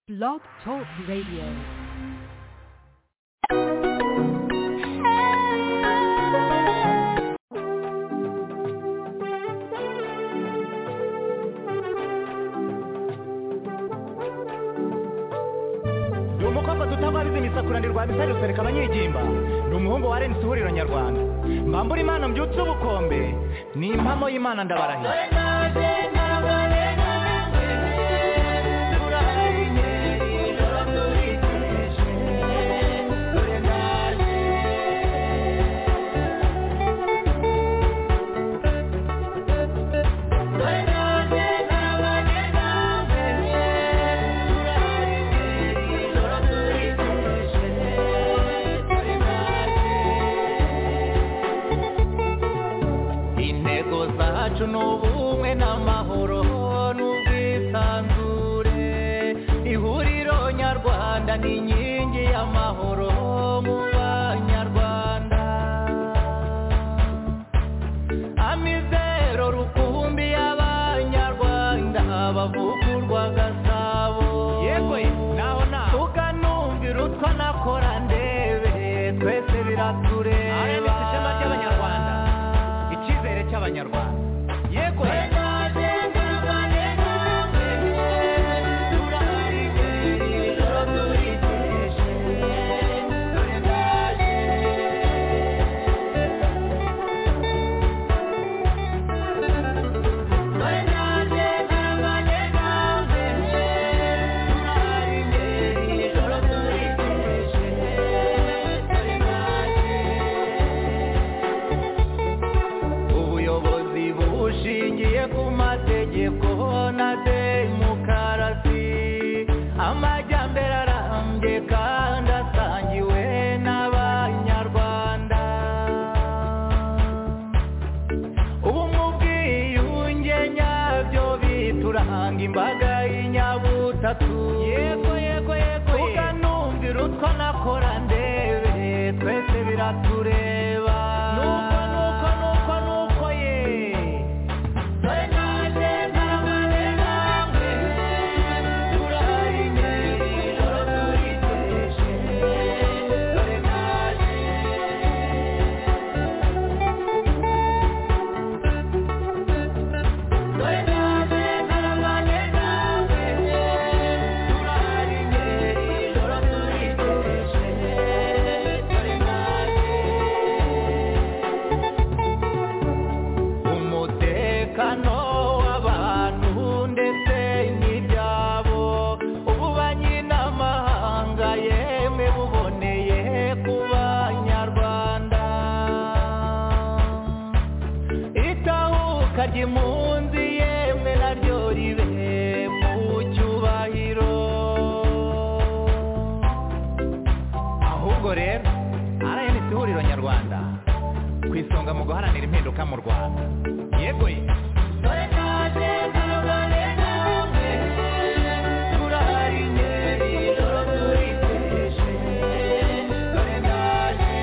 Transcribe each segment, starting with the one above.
Blog Talk Radio. ni umukobwa tutababizi imisakurane rwa misari rusereka abanyigimba ni umuhungu wa renisi ihuriro nyarwanda mbambura imana mbyutse ubukombe ni impamo y'imana ndabarahiye intego zacu ni ubumwe n'amahoro n'ubwisanzure ihuriro nyarwanda ni inkingi y'amahoro mu banyarwanda amizero rukumbi y'abanyarwanda bavugurwa gasabo yego naho naho tukanumvira utwo nakora ndebe twese biratureba ishema ry'abanyarwanda icyizere cy'abanyarwanda yego ubuyobozi bushingiye ku mategeko na demokarasi amajyambere arambye kandi asangiwe n'abanyarwanda ubumwe ubwiyunge nyabyo bituranga imbaga y'inyabutatu yego yego yego tukanumvira utwo nakora ndebe twese biratureba nuko nuko nuko nuko ye dore naje ntarabane namwe turahari imbere ijoro turiteje dore naje dore naje ntarabane namwe turahari imbere ijoro turiteje dore naje umutekano w'abantu ndetse n'ibyabo ubu banyiramahanga yemwe buboneye ku banyarwanda itahuka ry'impunzi yemwe naryo ribe mu cyubahiro ahubwo rero rns ihuriro nyarwanda ku isonga mu guharanira impinduka mu rwanda yego ye dore naje ntarabane namwe turahari ingeri ijoro turiteje dore naje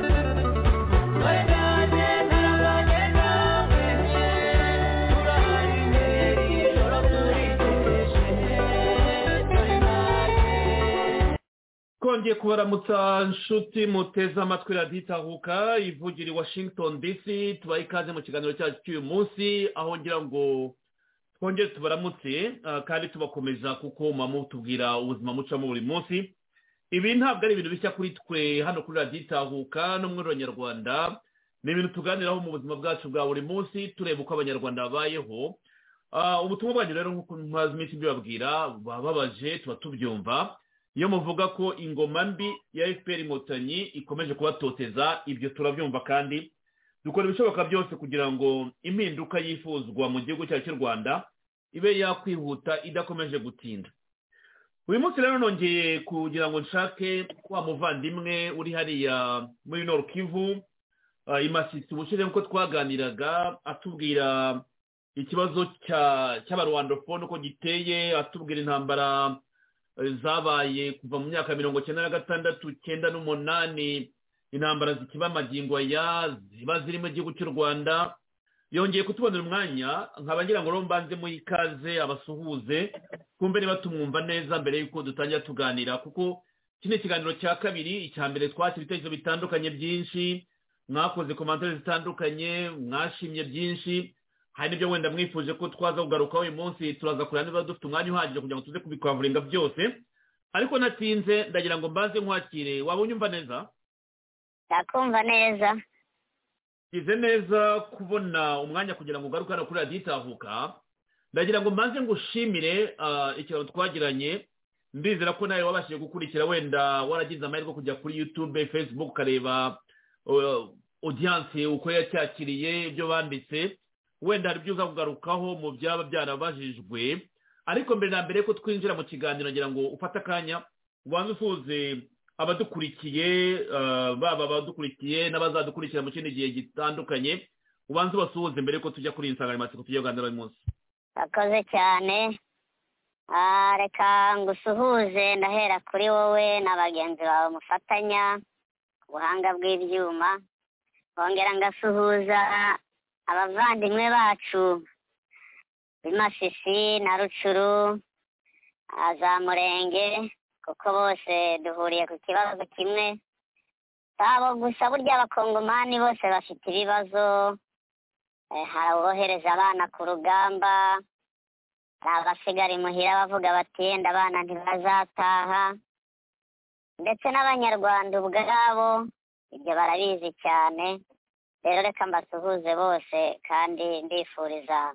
dore naje ntarabane namwe turahari ingeri ijoro turiteje dore naje twongeye kubaramutsa nshuti muteze amatwi radiyo itahuka ivugira i washington dc tubaha ikaze mu kiganiro cyacu cy'uyu munsi aho ngira ngo twongere tubaramutse ah, kandi tubakomeza kuko mama tubwira ubuzima mucamo buri munsi ibi ntabwo ari ibintu bishya kuri twe hano kuri radiyo itahuka no muri abanyarwanda ni ibintu tuganiraho mu buzima bwacu bwa buri munsi tureba uko abanyarwanda babayeho Ah, ubutumwa bwanyu rero nk'uko maze iminsi mbibabwira bababaje tuba tubyumva iyo muvuga ko ingoma mbi ya fpr inkotanyi ikomeje kubatoteza ibyo turabyumva kandi dukora ibishoboka byose kugira ngo impinduka yifuzwa mu gihugu cyacu cy'u rwanda ibe yakwihuta idakomeje gutinda uyu munsi rero nongeye kugira ngo nshake wa muvandimwe uri hariya muri nord kivu ah, i masisi ubushize nk'uko twaganiraga atubwira ikibazo cya- cy'abarwandofone uko giteye atubwira intambara zabaye kuva mu myaka mirongo icyenda na gatandatu icyenda n'umunani intambara zikiba amagingo ya ziba zirimo igihugu cy'u rwanda yongeye kutubonera umwanya nkaba ngira ngo rero mbanze muhe ikaze abasuhuze twumve niba tumwumva neza mbere y'uko dutangira tuganira kuko kino kiganiro cya kabiri icya mbere twakira ibitekerezo bitandukanye byinshi mwakoze komantere zitandukanye mwashimye byinshi hari n'ibyo wenda mwifuje ko twaza kugaruka uyu munsi turaza kureba niba dufite umwanya uhagije kugira ngo tuze kubikwavuringa byose ariko natinze ndagira ngo mbanze nkwakire waba unyumva neza ndakumva neza bize neza kubona umwanya kugira ngo ugaruke hano kuri radiyo itavuka ndagira ngo mbanze ngushimire ah, ikiganiro twagiranye ndizera ko nawe wabashije gukurikira wenda waragize amahirwe yo kujya kuri yutube facebook ukareba uh, audience uko yacyakiriye ibyo banditse wenda hari ibyo uza kugarukaho mu byaba byarabajijwe ariko mbere na mbere ko twinjira mu kiganiro ngira ngo ufate akanya ubanze usuhuze abadukurikiye ah, baba abadukurikiye n'abazadukurikira mu kindi gihe gitandukanye ubanze ubasuhuze mbere ko tujya kuri iyi nsanganyamatsiko tugiye kuganira uyu munsi urakoze cyane Ah, reka ngusuhuze ndahera kuri wowe na bagenzi bawe mufatanya ku buhanga bw'ibyuma bongera ngasuhuza abavandimwe bacu b'imasisi na rucuru ah, za murenge kuko bose duhuriye ku kibazo kimwe si abo gusa burya abakongomani bose bafite ibibazo eh, hari abohereza abana ku rugamba hari abasigara imuhira bavuga bati yenda abana ntibazataha ndetse n'abanyarwanda ubwabo ibyo barabizi cyane rero reka mbasuhuze bose kandi ndifuriza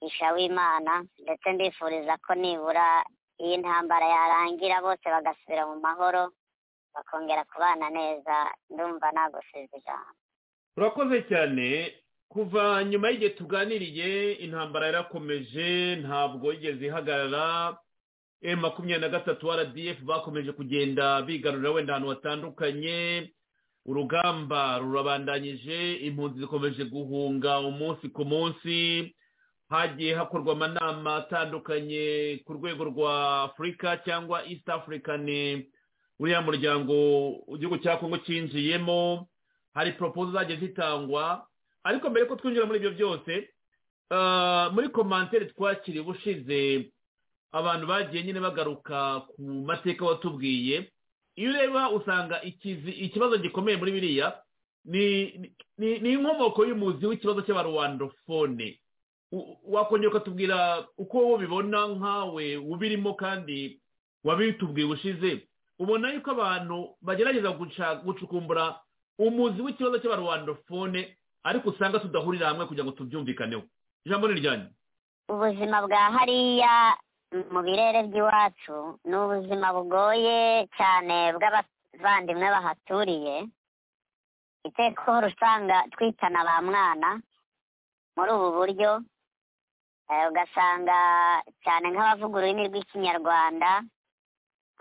isha w'imana ndetse ndifuriza ko nibura iyi ntambara yarangira bose bagasubira mu mahoro bakongera kubana neza ndumva nagusize ijambo urakoze cyane kuva nyuma y'igihe tuganiriye intambara yarakomeje ntabwo yigeze ihagarara emu makumyabiri na gatatu rdf bakomeje kugenda bigarurira wenda ahantu hatandukanye urugamba rurabandanyije impunzi zikomeje guhunga umunsi ku munsi hagiye hakorwa amanama atandukanye ku rwego rwa afurika cyangwa east african uriya muryango igihugu cya kongo cyinjiyemo hari poropozo zagiye zitangwa ariko mbere ko twinjira muri ibyo byose ah, muri komantere twakiriye ubushize abantu bagiye nyine bagaruka ku mateka watubwiye iyo ureba usanga ikizi- ikibazo gikomeye muri biriya ni- ni- ni inkomoko y'umuzi w'ikibazo cy'abaruwandofone U- wakongera ukatubwira uko wowe ubibona nkawe ubirimo kandi wabitubwiye ubushize ubona yuko abantu bagerageza guca- gucukumbura umuzi w'ikibazo cy'abaruwandofone ariko usanga tudahurira hamwe kugira ngo tubyumvikaneho ijambo ni iryanyu ubuzima bwa hariya mu birere by'iwacu ni ubuzima bugoye cyane bw'abavandimwe bahaturiye iteka uhora usanga twitana ba mwana muri ubu buryo eh, ugasanga cyane nk'abavuga ururimi rw'ikinyarwanda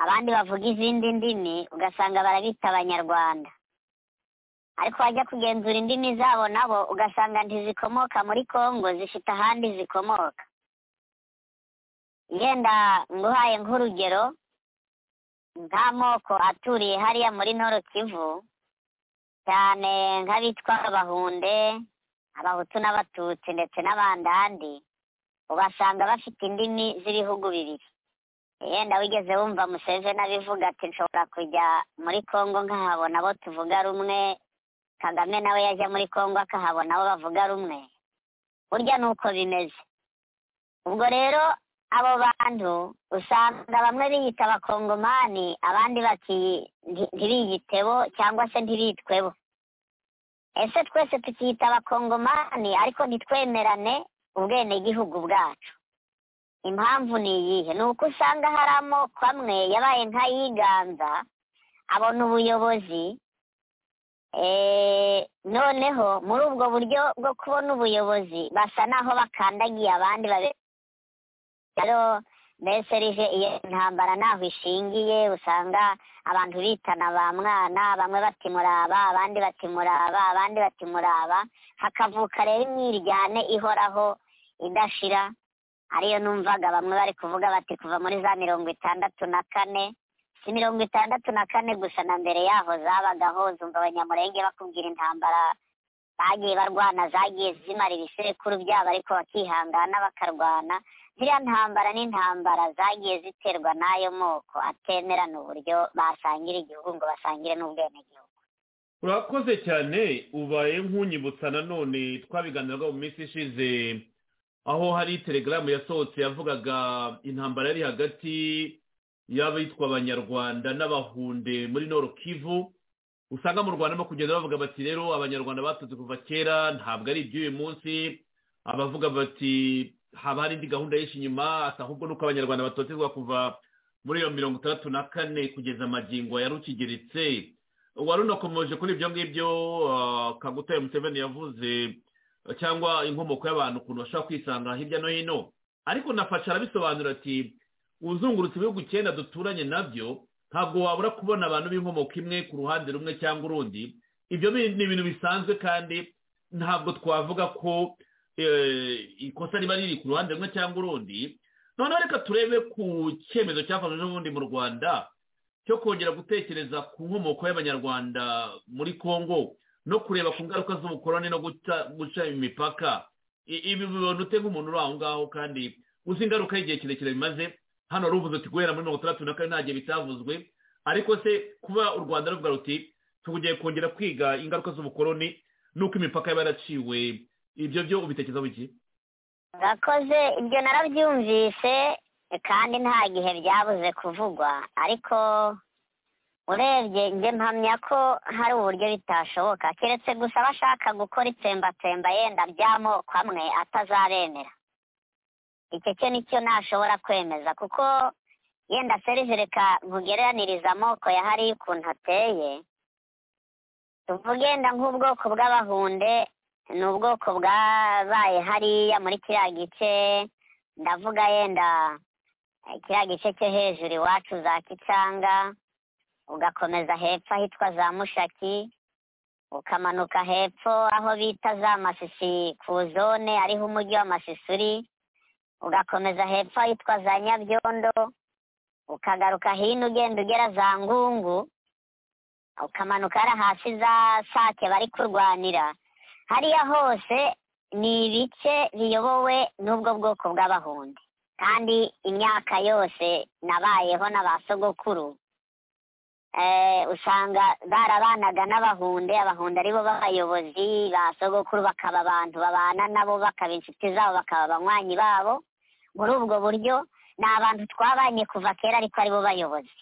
abandi bavuga izindi ndimi ugasanga barabita abanyarwanda ariko wajya kugenzura indimi zabo nabo ugasanga ntizikomoka muri kongo zifite ahandi zikomoka yenda nguhaye nk'urugero nta moko aturiye hariya muri noro kivu cyane nk'abitwa abahunde abahutu n'abatutsi ndetse n'abandandi ubasanga bafite indimi z'ibihugu bibiri yenda wigeze wumva museveni abivuga ati nshobora kujya muri kongo nkahabona abo tuvuga rumwe kagame nawe yajya muri kongo akahabona abo bavuga rumwe burya ni uko bimeze ubwo rero abo bantu usanga bamwe biyita abakongomani abandi baki nti- ntibiyitebo cyangwa se ntibitwebo ese twese tukiyita abakongomani ariko ntitwemerane ubwenegihugu bwacu impamvu ni iyihe ni uko usanga hari amoko amwe yabaye nk'ayiganza abona ubuyobozi Eh, noneho muri ubwo buryo bwo kubona ubuyobozi basa naho bakandagiye abandi babe rero mbese rije iyo ntambara naho ishingiye usanga abantu bitana ba mwana bamwe bati muraba abandi bati muraba abandi bati muraba hakavuka rero imyiryane ihoraho idashira ariyo numvaga bamwe bari kuvuga bati kuva muri za mirongo itandatu na kane si mirongo itandatu na kane gusa na mbere yaho zabagaho zumva abanyamurenge bakubwira intambara bagiye barwana zagiye zimara ibisekuru byabo ariko bakihangana bakarwana ziriya ntambara n'intambara zagiye ziterwa n'ayo moko atemerana uburyo basangira igihugu ngo basangire n'ubwenegihugu urakoze cyane ubaye nk'unyibutsa nanone twabiganiraga mu minsi ishize aho hari telegaramu yasohotse yavugaga intambara yari hagati y'abitwa abanyarwanda n'abahunde muri noro kivu usanga mu rwanda barimo kugenda bavuga bati rero abanyarwanda batutse kuva kera ntabwo ari iby'uyu munsi abavuga bati haba hari indi gahunda yinshi inyuma ahubwo nuko abanyarwanda batotezwa kuva muri iyo mirongo itandatu na kane kugeza amagingo ya rukigeretse wari unakomeje kuri ibyo ngibyo kagutera museveni yavuze cyangwa inkomoko y'abantu ukuntu bashobora kwisanga hirya no hino ariko nafasha arabisobanura ati uzungurutse ibihugu icyenda duturanye nabyo ntabwo wabura kubona abantu b'inkomoko imwe ku ruhande rumwe cyangwa urundi ibyo bi- ni ibintu bisanzwe kandi ntabwo twavuga ko eh, ikosa riba riri ku ruhande rumwe cyangwa urundi noneho reka turebe ku cyemezo cyafashwe n'ubundi mu rwanda cyo kongera gutekereza ku nkomoko y'abanyarwanda muri congo no kureba ku ngaruka z'ubukoroni no guca- guca imipaka I- ibi bibona ute nk'umuntu uri aho ngaho kandi uzi ingaruka y'igihe kirekire bimaze hano ruvuze uti guhera muri mirongo itandatu na kane nta gihe bitavuzwe ariko se kuba u rwanda ruvuga ruti tugiye kongera kwiga ingaruka z'ubukoroni n'uko imipaka yaba yaraciwe ibyo byo ubitekerezaho iki urakoze ibyo narabyumvise kandi nta gihe byabuze kuvugwa ariko urebye njye mpamya ko hari uburyo bitashoboka keretse gusa bashaka gukora itsembatsemba yenda by'amoko amwe atazabemera icyo cyo nicyo ntashobora kwemeza kuko yenda serivi reka nkugereraniriza amoko ya hariya ukuntu ateye tuvuge yenda nk'ubwoko bw'abahunde ni ubwoko bwabaye hariya muri kiriya gice ndavuga yenda eh, kiriya gice cyo hejuru iwacu za kicanga ugakomeza hepfo ahitwa za mushaki ukamanuka hepfo aho bita za masisi ku zone ariho umujyi wa masisi uri ugakomeza hepfo ahitwa za nyabyondo ukagaruka hino ugenda ugera za ngungu ukamanuka hariya hasi za sake bari kurwanira hariya hose ni ibice biyobowe n'ubwo bwoko bw'abahundi kandi imyaka yose nabayeho na ba sogokuru eh, usanga barabanaga n'abahunde abahunde aribo b'abayobozi ba sogokuru bakaba abantu babana nabo bakaba inshuti zabo bakaba abanywanyi babo muri ubwo buryo ni abantu twabanye kuva kera ariko aribo bayobozi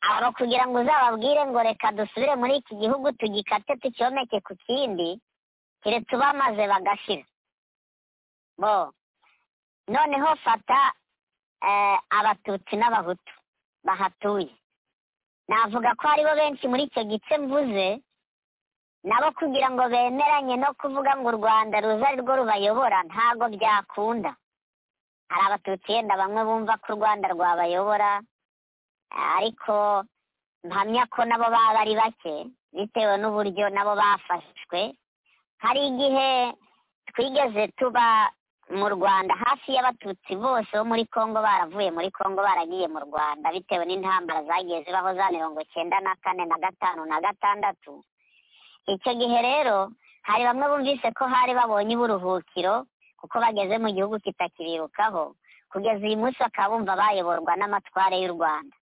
abo kugira ngo uzababwire ngo reka dusubire muri iki gihugu tugikate tucyomeke ku kindi keretse bamaze bagashira bo noneho fata eh, abatutsi n'abahutu bahatuye navuga ko haribo benshi muri icyo gice mvuze nabo kugira ngo bemeranye no kuvuga ngo u rwanda ruza ari rwo rubayobora ntago byakunda hari abatutsi yenda bamwe bumva ko u rwanda rwabayobora ariko mpamya ko nabo baba ari bake bitewe n'uburyo nabo bafashwe hari igihe twigeze tuba mu rwanda hafi y'abatutsi bose bo muri congo baravuye muri congo baragiye mu rwanda bitewe n'intambara zagiye zibaho za mirongo cyenda na kane na gatanu na gatandatu icyo gihe rero hari bamwe bumvise ko hari babonye uburuhukiro kuko bageze mu gihugu kitakibirukaho kugeza uyu munsi bakaba bumva bayoborwa n'amatware y'u rwanda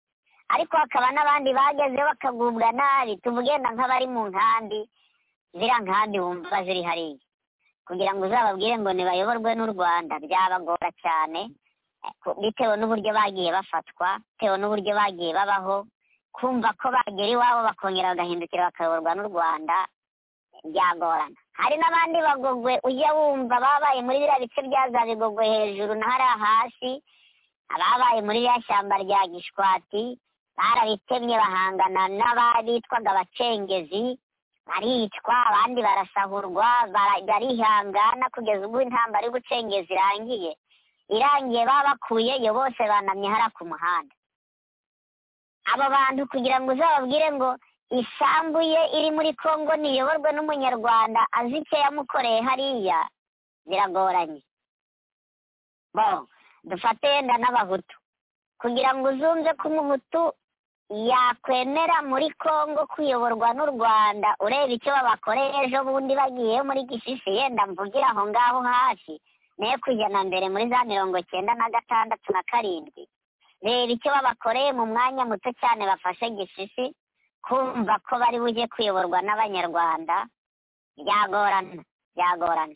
ariko hakaba n'abandi bagezeho bakagubwa nabi tuvugenda nk'abari mu nkambi ziriya nkambi wumva ziri hariya kugira ngo uzababwire ngo ntibayoborwe n'u rwanda byabagora cyane eh, ku- bitewe n'uburyo bagiye bafatwa bitewe n'uburyo bagiye babaho kumva ko bagera iwabo bakongera bagahindukira bakayoborwa n'u rwanda byagorana hari n'abandi bagogwe ujya wumva babaye muri biriya bice bya za bigogwe hejuru na hariya hasi ababaye muri ririya shyamba rya gishwati barabitemye bahangana n'ababitwaga abacengezi baricwa abandi barasahurwa bara- barihangana kugeza ubwo intambara y'ubucengezi irangiye irangiye babakuyeyo bose banamye hariya ku muhanda abo bantu kugira ngo uzababwire ngo isambu ye iri muri kongo ntiyoborwe n'umunyarwanda azi icyo yamukoreye hariya biragoranye bo dufate yenda n'abahutu kugira ngo uzumve ko umuhutu yakwemera muri congo kuyoborwa n'u rwanda ureba icyo babakoreye ejo bundi bagiye muri gisisi yenda mvugira aho ngaho hafi nayo kujyana mbere muri za mirongo cyenda na gatandatu na karindwi reba icyo babakoreye mu mwanya muto cyane bafashe gisisi kumva ko bari bujye kuyoborwa n'abanyarwanda byagorana byagorana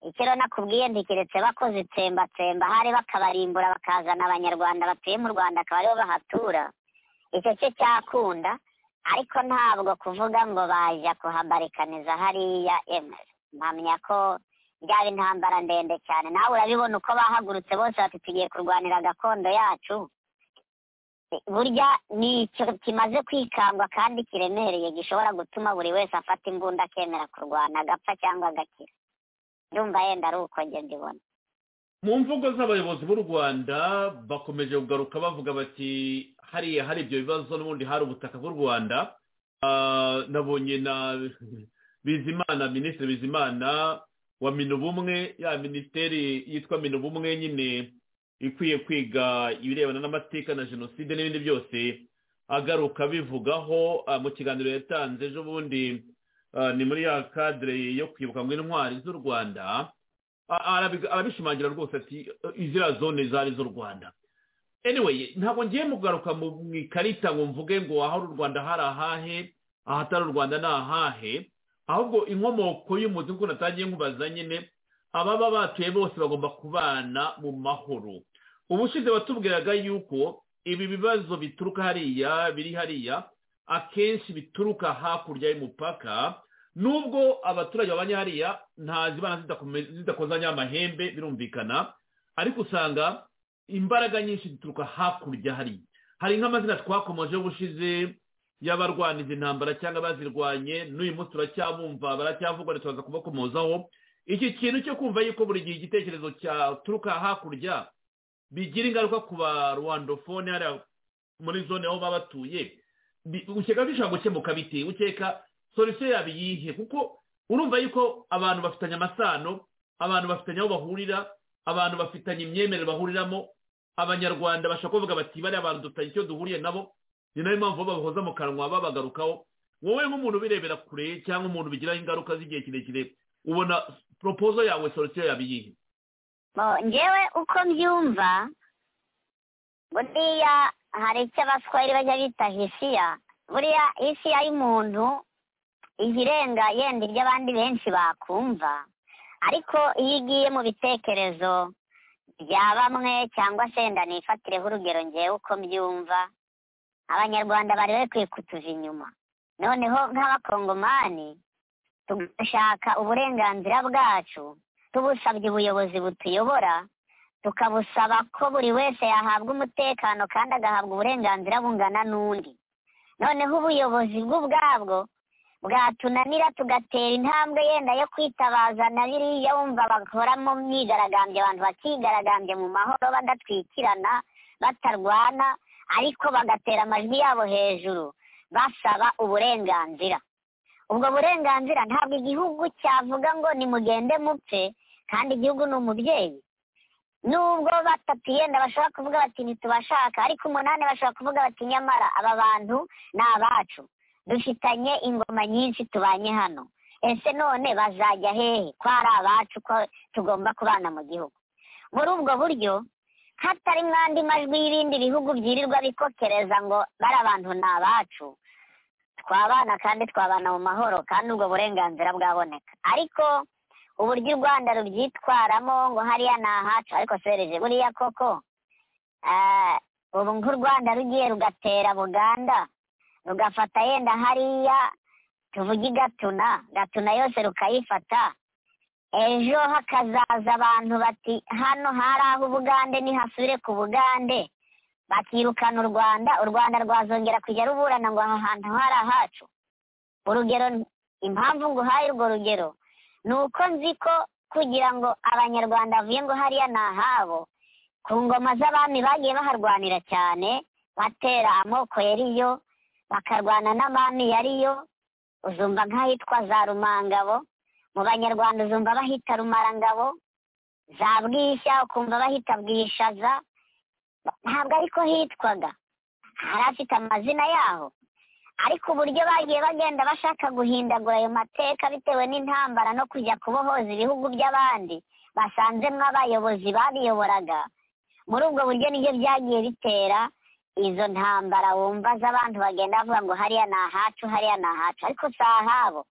icyo rero nakubwiye ntikeretse bakoze itsembatsemba hari bakabarimbura bakazana abanyarwanda batuye mu rwanda akaba aribo bahatura icyo cyo cyakunda ariko ntabwo kuvuga ngo bajya kuhabarikaniza hariya emera mpamya ko byaba intambara ndende cyane nawe urabibona uko bahagurutse bose bati tugiye kurwanira gakondo yacu burya ni icyo kimaze kwikangwa kandi kiremereye gishobora gutuma buri wese afata imbunda akemera kurwana agapfa cyangwa agakira ndumva yenda ari uko njye mbibona mu mvugo z'abayobozi b'u rwanda bakomeje kugaruka bavuga bati hariya hari ibyo bibazo n'ubundi hari ubutaka bw'u rwanda Ah, nabonye na bizimana minisitiri bizimana wa minubumwe ya minisiteri yitwa minubumwe nyine ikwiye kwiga ibirebana n'amateka na jenoside n'ibindi byose agaruka bivugaho ah, mu kiganiro yatanze ejo bundi ah, ni muri ya kadire yo kwibuka ngo intwari z'u rwanda A- arabi- arabishimangira rwose ati iziriya zone zari z'u rwanda anyway ntabwo ngiye mu kugaruka mu mu ikarita ngo mvuge ngo ahari u rwanda hari ahahe ahatari u rwanda ni ahahe ahubwo inkomoko y'umuzi nk'uko natangiye nkubaza nyine ababa batuye bose bagomba kubana mu mahoro ubushize watubwiraga yuko ibi bibazo bituruka hariya biri hariya akenshi bituruka hakurya y'umupaka nubwo abaturage babanye hariya nta zibana zidakome- zidakozanya amahembe birumvikana ariko usanga imbaraga nyinshi zituruka hakurya hari hari nk'amazina twakomeje ubushize y'abarwaniza intambara cyangwa bazirwanye n'uyu munsi turacyabumva baracyavugwa ntitwaza kubakomozaho iki kintu cyo kumva yuko buri gihe igitekerezo cyaturuka hakurya bigira ingaruka ku ba rwandofone hariya muri zone aho baba batuye bi- ukeka bishobora gukemuka biti ukeka solisiyo yaba iyihe kuko urumva yuko abantu bafitanye amasano abantu bafitanye aho bahurira abantu bafitanye imyemerere bahuriramo abanyarwanda bashobora kuvuga bati bariya abantu dufitanye icyo duhuriye nabo ni nayo mpamvu babahoza mu kanwa babagarukaho wowe nk'umuntu ubirebera kure cyangwa umuntu bigiraho ingaruka z'igihe kirekire ubona poropozo yawe solisiyo yaba iyihe Bo, njyewe uko mbyumva buriya hari icyo abaswahili bajya bita hisiya buriya hisiya y'umuntu iba irenga yenda ibyo abandi benshi bakumva ariko iyo igiye mu bitekerezo bya bamwe cyangwa se wenda nifatireho urugero ngewe uko mbyumva abanyarwanda bari bakwiye kutuva inyuma noneho nk'abakongomani tugashaka uburenganzira bwacu tubusabye ubuyobozi butuyobora tukabusaba ko buri wese yahabwa umutekano kandi agahabwa uburenganzira bungana n'undi noneho ubuyobozi bw'ubwabwo bwatunanira tugatera intambwe yenda yo kwitabaza na biriya wumva bakoramo myigaragambyo abantu bakigaragambya mu mahoro badatwikirana batarwana ariko bagatera amajwi yabo hejuru basaba uburenganzira ubwo burenganzira ntabwo igihugu cyavuga ngo nimugende mupfe kandi igihugu ni umubyeyi nubwo batatu yenda bashobora kuvuga bati ntitubashaka ariko umunani bashobora kuvuga bati nyamara aba bantu ni abacu dufitanye ingoma nyinshi tubanye hano ese none bazajya hehe ko ari abacu ko tugomba kubana mu gihugu muri ubwo buryo hatari andi majwi y'ibindi bihugu byirirwa bikokereza ngo bari abantu ni abacu twabana kandi twabana mu mahoro kandi ubwo burenganzira bwaboneka ariko uburyo u rwanda rubyitwaramo ngo hariya ni ahacu ariko sereje buriya koko ah, ubu nk'u rwanda rugiye rugatera buganda rugafata yenda hariya tuvuge i gatuna gatuna yose rukayifata ejo hakazaza abantu bati hano hari aho ubugande nihasubire ku bugande bakirukana u rwanda u rwanda rwazongera kujya ruburana ngo aha hantu hari ahacu urugero impamvu nguhaye urwo rugero ni uko nzi ko kugira ngo abanyarwanda bavuye ngo hariya ni ahabo ku ngoma z'abami bagiye baharwanira cyane batera amoko yariyo bakarwana n'abami yariyo uzumva nk'ahitwa za rumangabo mu banyarwanda uzumva bahita rumarangabo za bwishya ukumva bahita bwishaza ntabwo ariko hitwaga hari afite amazina yaho ariko uburyo bagiye bagenda bashaka guhindagura ayo mateka bitewe n'intambara no kujya kubohoza ibihugu by'abandi basanzemwo abayobozi babiyoboraga muri ubwo buryo nibyo byagiye bitera izo ntambara wumva z'abantu bagenda bavuga ngo hariya ni ahacu hariya ni ahacu ariko si ahabo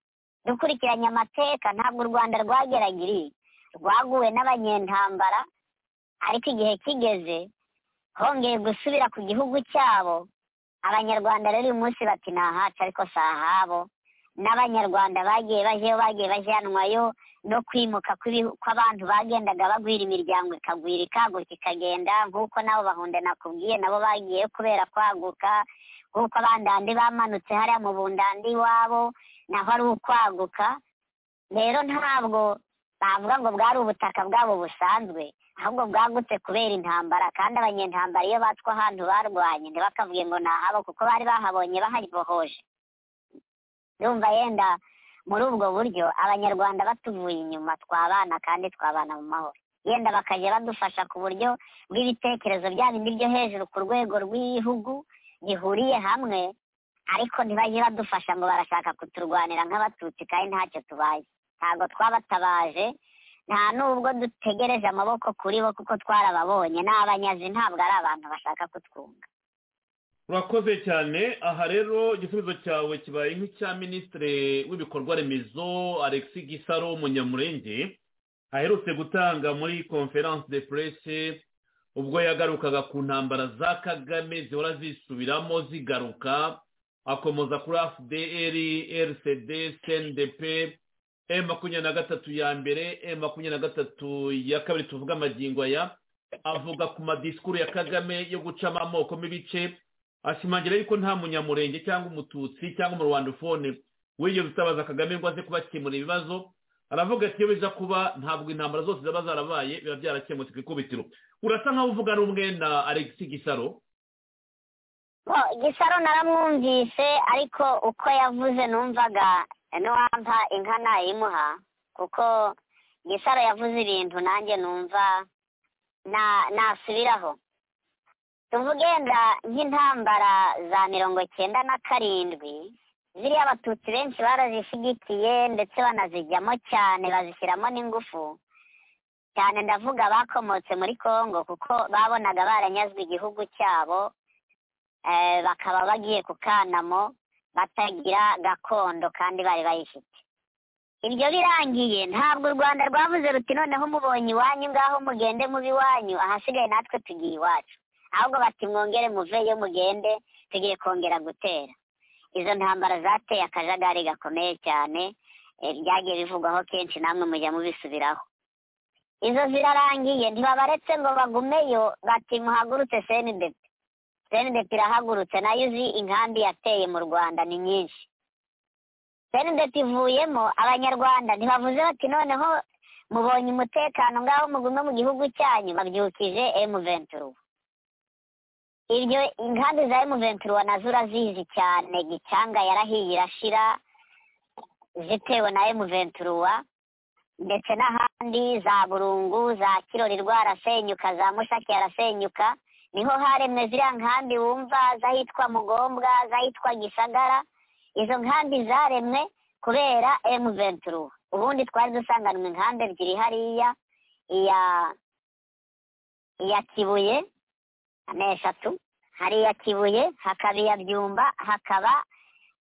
dukurikiranye amateka ntabwo u rwanda rwageragiriye rwaguwe n'abanyentambara ariko igihe kigeze hongeye gusubira ku gihugu cyabo abanyarwanda rero uyu munsi bati ni ahacu ariko si ahabo n'abanyarwanda bagiye bajyayo bagiye bajyanwayo no kwimuka kw'ibihu- kw'abantu bagendaga bagwira imiryango ikagwira ikaguka ikagenda nk'uko nabo bahunde nakubwiye nabo bagiye kubera kwaguka nk'uko abandandi bamanutse hariya mu bundandi iwabo naho ari ukwaguka rero ntabwo bavuga ngo bwari ubutaka bwabo busanzwe ahubwo bwagutse kubera intambara kandi abanyentambara iyo batwa ahantu barwanye ntibakavuge ngo ni ahabo kuko bari bahabonye baharibohoje ndumva yenda muri ubwo buryo abanyarwanda batuvuye inyuma twabana kandi twabana mu mahoro yenda bakajya badufasha ku buryo bw'ibitekerezo bya bindi byo hejuru ku rwego rw'ibihugu bihuriye hamwe ariko ntibajye badufasha ngo barashaka kuturwanira nk'abatutsi kandi ntacyo tubaye ntabwo twabatabaje nta n'ubwo dutegereje amaboko kuri bo kuko twarababonye ni abanyazi ntabwo ari abantu bashaka kutwunga urakoze cyane aha rero igisubizo cyawe kibaye nk'icya minisitiri w'ibikorwa remezo alexi gisaro munyamurenge aherutse gutanga muri conference de presse ubwo yagarukaga ku ntambara za kagame zihora zisubiramo zigaruka akomoza kuri fdr rcd cndp e makumyabiri na gatatu ya mbere e makumyabiri na gatatu ya kabiri tuvuga amagingo aya avuga ku madisikuru ya kagame yo gucamo amoko n'ibice ashimangira yuko nta munyamurenge cyangwa umututsi cyangwa umurwandofone wigeze utabaza kagame ngo aze kubakemura ibibazo aravuga ati iyo biza kuba ntabwo intambara zose zaba zarabaye biba byarakemutse ku ikubitiro urasa nkaho uvuga rumwe na alexi gisaro Bo, gisaro naramwumvise ariko uko yavuze numvaga n'uwampa inka nayimuha kuko gisaro yavuze ibintu nanjye numva na- nasubiraho tuvuge wenda nk'intambara za mirongo cyenda na karindwi ziriya abatutsi benshi barazishyigikiye ndetse banazijyamo cyane bazishyiramo n'ingufu cyane ndavuga bakomotse muri kongo kuko babonaga baranyazwe igihugu cyabo eh, bakaba bagiye ku kanamo batagira gakondo kandi bari bayifite ibyo birangiye ntabwo u rwanda rwavuze ruti noneho mubonye iwanyu ngaho mugende mubi iwanyu ahasigaye natwe tugiye iwacu ahubwo bati mwongere muveyo mugende tugiye kongera gutera izo ntambara zateye akajagari gakomeye cyane eh, byagiye bivugwaho kenshi namwe mujya mubisubiraho izo zirarangiye ntibabaretse ngo bagumeyo bati muhagurutse cndp cndp irahagurutse nayo uzi inkambi yateye mu rwanda ni nyinshi cndp ivuyemo abanyarwanda ntibavuze bati noneho mubonye umutekano ngaho mugume mu gihugu cyanyu babyukije emu venturu ibyo inkambi za emu venturu nazo urazizi cyane gicanga yarahiye irashira zitewe na emu venturuwa ndetse n'ahandi za burungu za kirori rwarasenyuka za mushaki yarasenyuka niho haremwe ziriya nkambi wumva z'ahitwa mugombwa z'ahitwa gisagara izo nkambi zaremwe kubera emu venturu ubundi twari dusanganwe inkambi ebyiri hariya iya iya kibuye ni eshatu hari iya kibuye hakaba iya byumba hakaba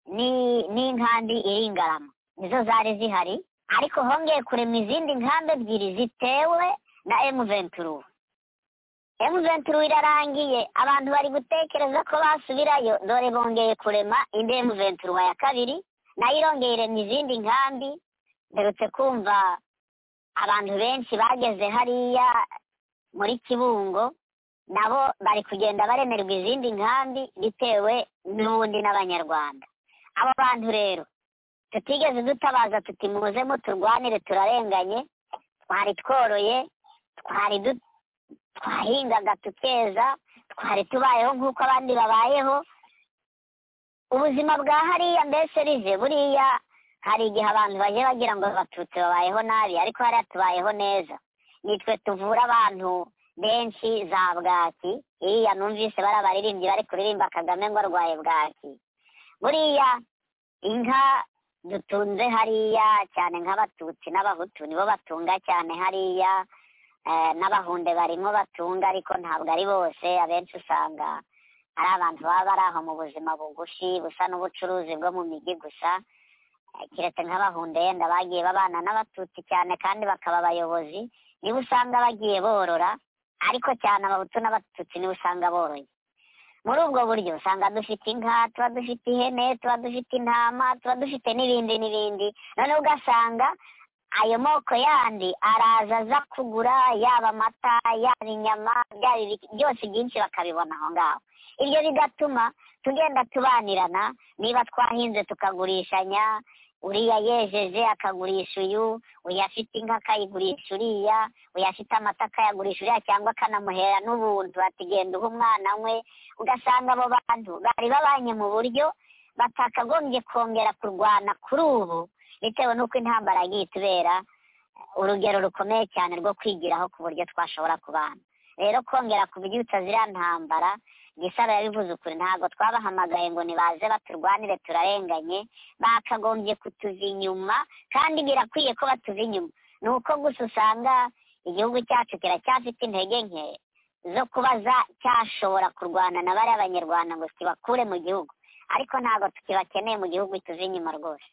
ni- n'inkambi iri ingarama nizo zari zihari ariko hongeye kurema izindi nkambi ebyiri zitewe na emu venturu emuventuru irarangiye abantu bari gutekereza ko basubirayo dore bongeye kurema indi emuventuru ya kabiri nayo irongeye irema izindi nkambi mperutse kumva abantu benshi bageze hariya muri kibungo nabo bari kugenda baremerwa izindi nkambi bitewe n'ubundi n'abanyarwanda abo bantu rero tutigeze dutabaza tuti muze muturwanire turarenganye twari tworoye twari du twahingaga tukeza twari tubayeho nk'uko abandi babayeho ubuzima bwa hariya mbese rive buriya hari igihe abantu baje bagira ngo abatutsi babayeho nabi ariko hariya tubayeho neza nitwe tuvura abantu benshi za bwaki iriya numvise bari abaririmbyi bari kuririmba kagame ngo arwaye bwaki buriya inka dutunze hariya cyane nk'abatutsi n'abahutu nibo batunga cyane hariya eh, n'abahunde barimo batunga ariko ntabwo ari bose abenshi usanga ari abantu baba bari aho mu buzima bugufi busa n'ubucuruzi bwo mu migi gusa Eh, keretse nk'abahunde yenda bagiye babana n'abatutsi cyane kandi bakaba abayobozi niba usanga bagiye borora ariko cyane abahutu n'abatutsi niba usanga boroye muri ubwo buryo usanga dufite inka tuba dufite ihene tuba dufite intama tuba dufite n'ibindi n'ibindi noneho ugasanga ayo moko yandi araza aza kugura yaba amata yaba inyama byaba ibi- byose byinshi bakabibona aho ngaho ibyo bigatuma tugenda tubanirana niba twahinze tukagurishanya uriya yejeje akagurisha uyu uyu afite inka akayigurisha uriya uyu afite amata akayagurisha uriya cyangwa akanamuhera n'ubuntu ati genda uha umwana we ugasanga abo bantu bari babanye mu buryo batakagombye kongera kurwana kuri ubu bitewe n'uko intambara yagiye itubera urugero rukomeye cyane rwo kwigiraho ku buryo twashobora kubana rero kongera kubyutsa ziriya ntambara gisaba yabivuze ukuri ntabwo twabahamagaye ngo nibaze baturwanire turarenganye bakagombye kutuva inyuma kandi birakwiye ko batuva inyuma ni uko gusa usanga igihugu cyacu kiracyafite intege nke zo kuba za- cyashobora kurwana na bariya banyarwanda ngo kibakure mu gihugu ariko ntabwo tukibakeneye mu gihugu tuva inyuma rwose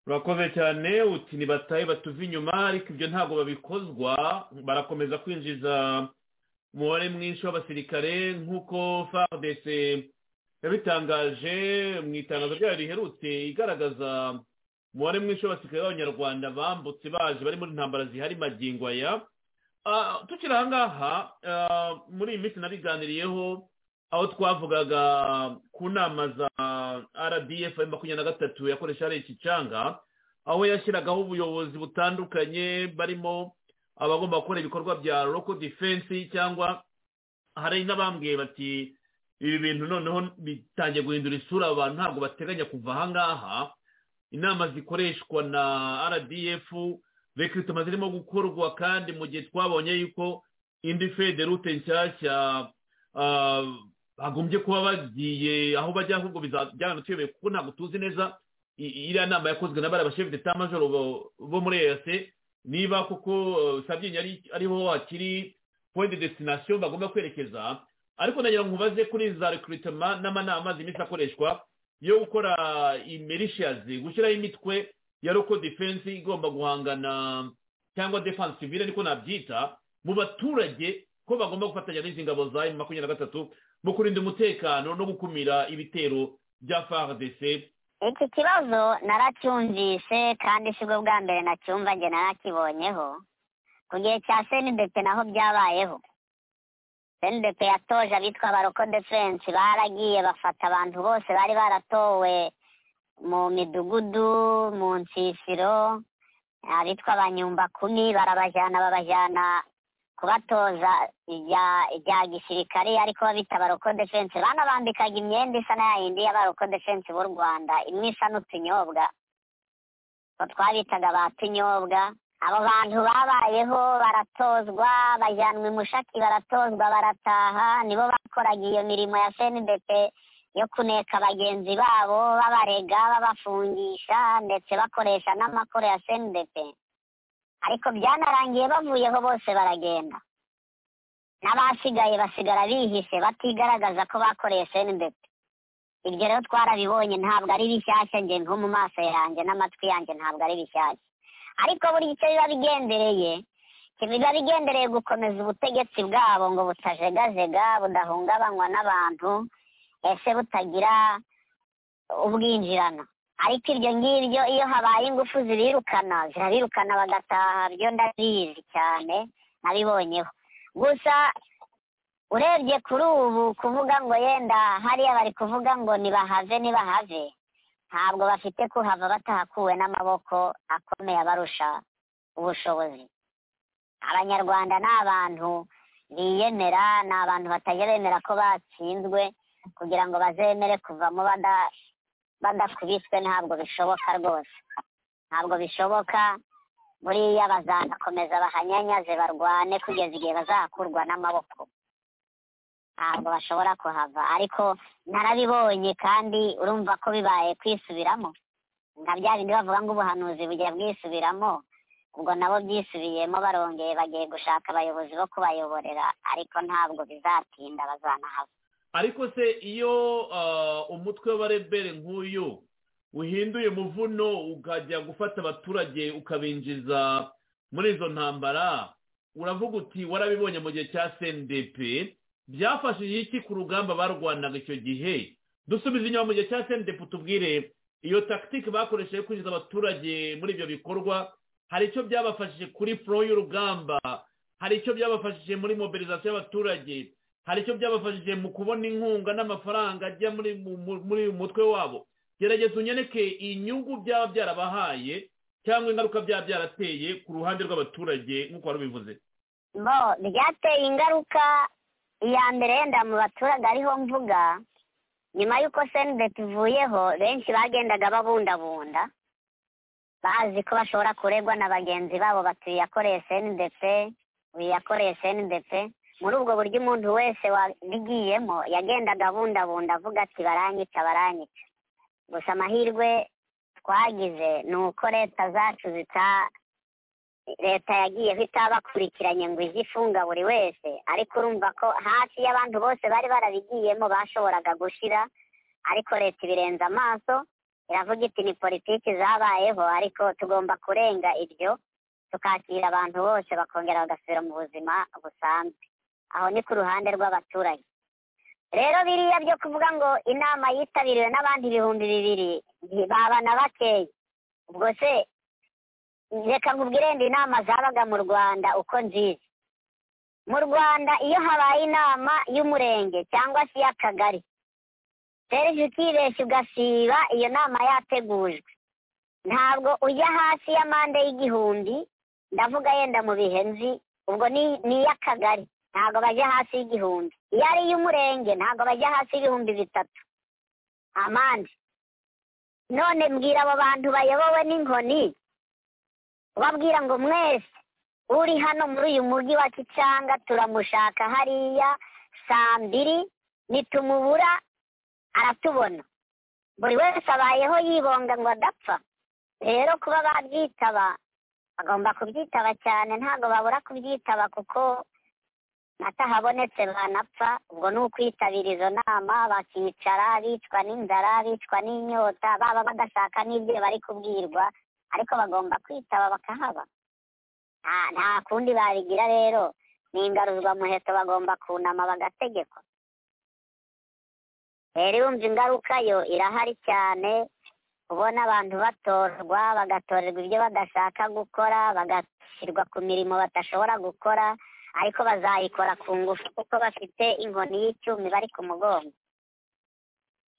urakoze cyane uti ntibatahe batuve inyuma ariko ibyo ntabwo babikozwa barakomeza kwinjiza umubare mwinshi w'abasirikare nk'uko fardc yabitangaje mu itangazo ryayo riherutse igaragaza umubare mwinshi w'abasirikare b'abanyarwanda bambutse baje bari muri ntambara zihari magingo aya Ah, tukiri aha ngaha ah, muri iyi minsi nabiganiriyeho aho twavugaga ku nama za rdf makumyabiri na gatatu yakoresha ari ikicanga aho yashyiragaho ubuyobozi butandukanye barimo abagomba gukora ibikorwa bya local defense cyangwa hari n'abambwiye bati ibi bintu noneho bitangiye guhindura isura abantu ntabwo bateganya kuva aha ngaha inama zikoreshwa na rdf rekrutema zirimo gukorwa kandi mu gihe twabonye yuko indi federute nshyashya ah, bagombye kuba bagiye aho bajya ahubwo bizajyana tuyobeye kuko ntabwo tuzi neza i- iriya nama yakozwe na bariya bashefu d'etat majoro bo- bo muri eyase niba kuko eh, sabyinyo ari- ariho hakiri point de destination bagomba kwerekeza ariko nagira ngo nkubaze kuri za recrutement n'amanama z'iminsi akoreshwa yo gukora imericias gushyiraho imitwe ya local defense igomba guhangana cyangwa defense civile niko nabyita mu baturage ko bagomba gufatanya n'izi ngabo za M makumyabiri na gatatu mu kurinda umutekano no gukumira ibitero bya FARDC iki kibazo naracyumvise kandi si bwo bwa mbere nacyumva njye narakibonyeho ku gihe cya senidepe naho byabayeho senidepe yatoje abitwa baroko defense baragiye bafata abantu bose bari baratowe mu midugudu mu nsisiro abitwa abanyumba kumi barabajyana babajyana kubatoza ibya ibya gisirikare ariko babita baroko defense banabambikaga imyenda isa na yindi ya baroko defense b'u rwanda imwe isa n'utunyobwa utwo twabitaga ba tunyobwa abo bantu babayeho baratozwa bajyanwa i mushaki baratozwa barataha nibo bakoraga iyo mirimo ya senidepe yo kuneka bagenzi babo babarega babafungisha ndetse bakoresha n'amakoro ya senidepe ariko byanarangiye bavuyeho bose baragenda n'abasigaye basigara bihishe batigaragaza ko bakoreye sendeti ibyo rero twarabibonye ntabwo ari bishyashya njye nko mu maso yanjye n'amatwi yanjye ntabwo ari bishyashya ariko buri icyo biba bigendereye biba bigendereye gukomeza ubutegetsi bwabo ngo butajegajega budahungabanywa n'abantu ese butagira ubwinjirana ariko ibyo ngibyo iyo habaye ingufu zibirukana zirabirukana bagataha byo ndabizi cyane nabibonyeho gusa urebye kuri ubu kuvuga ngo yenda hariya bari kuvuga ngo nibahave nibahave ntabwo bafite kuhava batahakuwe n'amaboko akomeye abarusha ubushobozi abanyarwanda ni abantu biyemera ni abantu batajya bemera ko batsinzwe kugira ngo bazemere kuvamo bada badakubiswe ntabwo bishoboka rwose ntabwo bishoboka buriya bazakomeza bahanyanyaze barwane kugeza igihe bazakurwa n'amaboko ntabwo bashobora kuhava ariko narabibonye kandi urumva ko bibaye kwisubiramo nka bya bindi bavuga ngo ubuhanuzi bugiye bwisubiramo ubwo nabo byisubiyemo barongeye bagiye gushaka abayobozi bo kubayoborera ariko ntabwo bizatinda bazanahava ariko se iyo ah, umutwe w'abarebere nk'uyu uhinduye umuvuno ukajya gufata abaturage ukabinjiza muri izo ntambara uravuga uti warabibonye mu gihe cya cndp byafashije iki ku rugamba barwanaga icyo gihe dusubize inyuma mu gihe cya cndp tubwire iyo takitike bakoresheje kwinjiza abaturage muri ibyo bikorwa hari icyo byabafashije kuri pro y'urugamba hari icyo byabafashije muri mobilizasiyo y'abaturage hari icyo byabafashije mu kubona inkunga n'amafaranga ajya muri mu- mu- muri uyu mutwe wabo gerageza unyereke inyungu byaba byarabahaye cyangwa ingaruka byaba byarateye ku ruhande rw'abaturage nk'uko wari ubivuze bo byateye ingaruka iya mbere yenda mu baturage ariho mvuga nyuma y'uko senideti ivuyeho benshi bagendaga babundabunda bazi ko bashobora kuregwa na bagenzi babo bati uyu yakoreye senideti uyu yakoreye senideti muri ubwo buryo umuntu wese wabigiyemo yagendaga abundabunda avuga ati baranyica baranyica gusa amahirwe twagize ni uko leta zacu zita leta yagiyeho itabakurikiranye ngo ijye ifunga buri wese ariko urumva ko hafi y'abantu bose bari barabigiyemo bashoboraga gushira ariko leta ibirenza amaso iravuga iti ni politiki zabayeho ariko tugomba kurenga ibyo tukakira abantu bose bakongera bagasubira mu buzima busanzwe aho ni ku ruhande rw'abaturage rero biriya byo kuvuga ngo inama yitabiriwe n'abandi ibihumbi bibiri baba na bakeya ubwo se reka nkubwire ndi inama zabaga mu rwanda uko nzizi mu rwanda iyo habaye inama y'umurenge cyangwa se iy'akagari serivisi ukibeshya ugasiba iyo nama yategujwe ntabwo ujya hasi ya mande y'igihumbi ndavuga yenda mu bihe nzi ubwo ni ni iy'akagari ntabwo bajya hasi y'igihumbi iyo ari iy'umurenge ntabwo bajya hasi y'ibihumbi bitatu amande none mbwira abo bantu bayobowe n'inkoni ubabwira ngo mwese uri hano muri uyu mujyi wa kicanga turamushaka hariya saa mbiri nitumubura aratubona buri wese abayeho yibonga ngo adapfa rero kuba babyitaba bagomba kubyitaba cyane ntabwo babura kubyitaba kuko natahabonetse banapfa ubwo ni ukwitabira izo nama bakicara bicwa n'inzara bicwa n'inyota baba badashaka n'ibyo bari kubwirwa ariko bagomba kwitaba bakahaba nta- nta kundi babigira rero ni ingaruzwamuheto bagomba kunama bagategekwa rero yumva ingaruka yo irahari cyane kubona abantu batorwa bagatorerwa ibyo badashaka gukora bagashyirwa ku mirimo badashobora gukora ariko bazayikora ku ngufu kuko bafite inkoni y'icyuma bari ku mugongo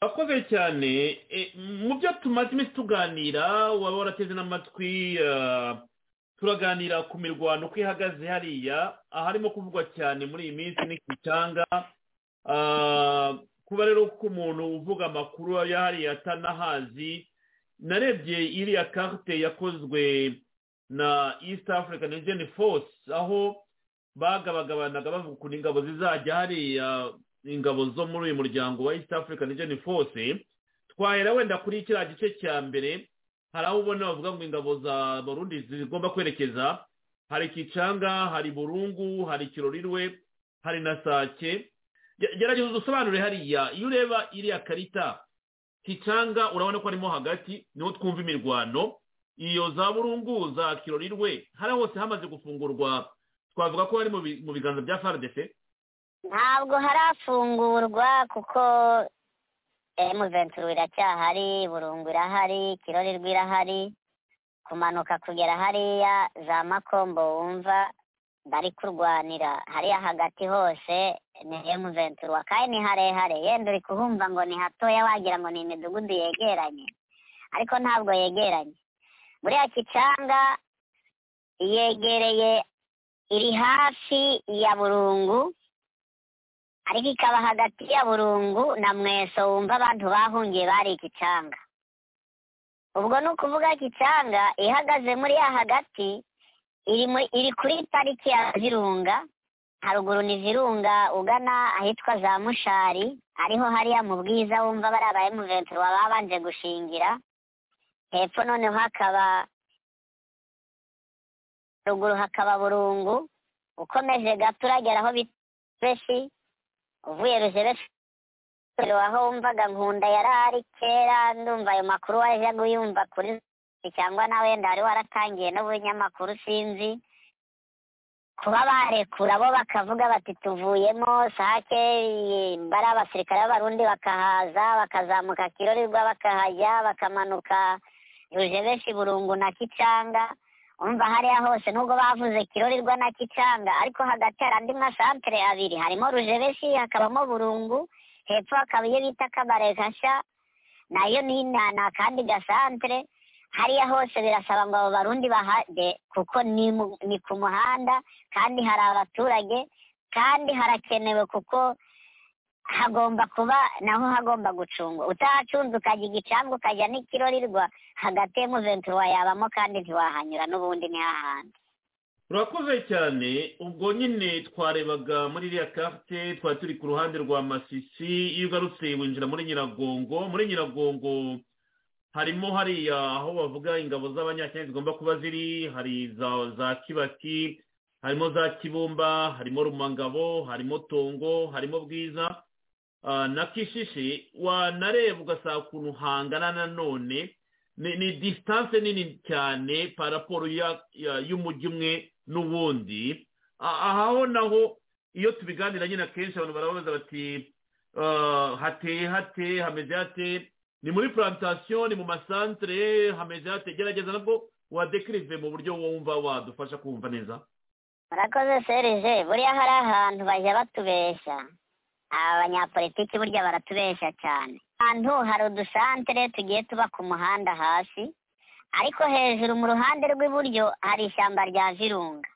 urakoze cyane E, mu byo tumaze iminsi tuganira waba warateze n'amatwi ah, turaganira ku mirwano uko ihagaze hariya aharimo kuvugwa cyane muri iyi minsi ni kicanga Ah, kuba rero ko umuntu uvuga amakuru ya hariya atanahazi narebye iriya karite yakozwe na east african region force aho bagabagabanaga bavuga ukuntu ingabo zizajya hariya ingabo zo muri uyu muryango wa east african region force twahera wenda kuri kiriya gice cya mbere hari aho ubona bavuga ngo ingabo za burundi zigomba kwerekeza hari kicanga hari burungu hari kirorirwe hari na sake Ge- gerageza udusobanure hariya iyo ureba iriya karita kicanga urabona ko harimo hagati niho twumva imirwano iyo za burungu za kirorirwe hariya hose hamaze gufungurwa twavuga ko hari mu bi- mu biganza bya faridese ntabwo harafungurwa kuko emuventuru iracyahari burungu irahari kirorerwa irahari kumanuka kugera hariya za makombo wumva bari kurwanira hariya hagati hose ni emuventuru kandi ni harehare yenda uri kuhumva ngo ni hatoya wagira ngo ni imidugudu yegeranye ariko ntabwo yegeranye buriya kicanga yegereye iri hafi ya burungu ariko ikaba hagati ya burungu na mweso wumva abantu bahungiye bari ikicanga ubwo ni ukuvuga kicanga ihagaze muri ya hagati iri muri- iri kuri pariki ya virunga haruguru ni virunga ugana ahitwa za mushari ariho hariya mu bwiza wumva bari aba emuventura baba babanje gushingira hepfo noneho hakaba ruguru hakaba burungu ukomeje gato uragera aho bita ruzebeshi uvuye ruzebeshi aho wumvaga nkunda yari ari kera ndumva ayo makuru wajya guyumva kuri cyangwa na wenda wari waratangiye n'ubunyamakuru sinzi kuba barekura bo bakavuga bati tuvuyemo sake eh, bari abasirikare b'abarundi bakahaza bakazamuka kirorirwa bakahajya bakamanuka rujebeshi burungu na kicanga umva hariya hose nubwo bavuze kirorirwa na kicanga ariko hagati hari andi masantere abiri harimo rujebeshi hakabamo burungu hepfo hakaba iyo bita kabare gashya nayo ni na- ni akandi gasantere hariya hose birasaba ngo abo barundi bahajye kuko ni mu- ni ku muhanda kandi hari abaturage kandi harakenewe kuko hagomba kuba naho hagomba gucungwa utahacunze ukajya igicambwa ukajya n'ikirorirwa hagati y'umuventura wayabamo kandi ntiwahanyura n'ubundi ntihahandi urakoze cyane ubwo nyine twarebaga muri iriya karite twari turi ku ruhande rwa masisi iyo ugarutse winjira muri nyiragongo muri nyiragongo harimo hariya aho bavuga ingabo z'abanyakenya zigomba kuba ziri hari za za kibaki harimo za kibumba harimo rumangabo harimo tongo harimo bwiza ah, na kishishi wanareba ugasanga ukuntu hangana nanone ni ni disitanse nini cyane paraporo ya- ya- y'umujyi umwe n'uwundi A- ahaho naho iyo tubiganira nyine akenshi abantu barababaza bati "Ah, hateye hate hameze hate ni muri plantasiyo ni mu masantere hameze hate gerageza nabwo wadekirive mu buryo wumva wadufasha kumva neza murakoze serije buriya hari ahantu bajya batubeshya aba banyapolitiki burya baratubeshya cyane ahantu hari udusantere tugiye tuba ku muhanda hasi ariko hejuru mu ruhande rw'iburyo hari ishyamba rya virunga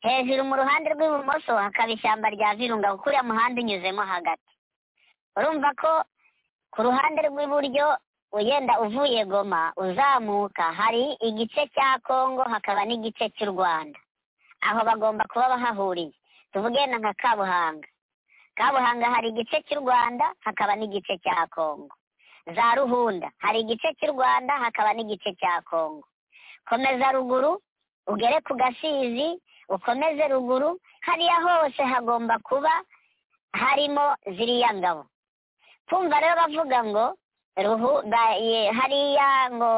hejuru mu ruhande rw'ibumoso hakaba ishyamba rya virunga kuko uriya muhanda unyuzemo hagati urumva ko ku ruhande rw'iburyo ugenda uvuye goma uzamuka hari igice cya kongo hakaba n'igice cy'u rwanda aho bagomba kuba bahahuriye tuvuge na nka kabuhanga kabuhanga hari igice cy'u rwanda hakaba n'igice cya kongo za ruhunda hari igice cy'u rwanda hakaba n'igice cya kongo komeza ruguru ugere ku gasizi ukomeze ruguru hariya hose hagomba kuba harimo ziriya ngabo kumva rero bavuga ngo ruhu ba- ye- hariya ngo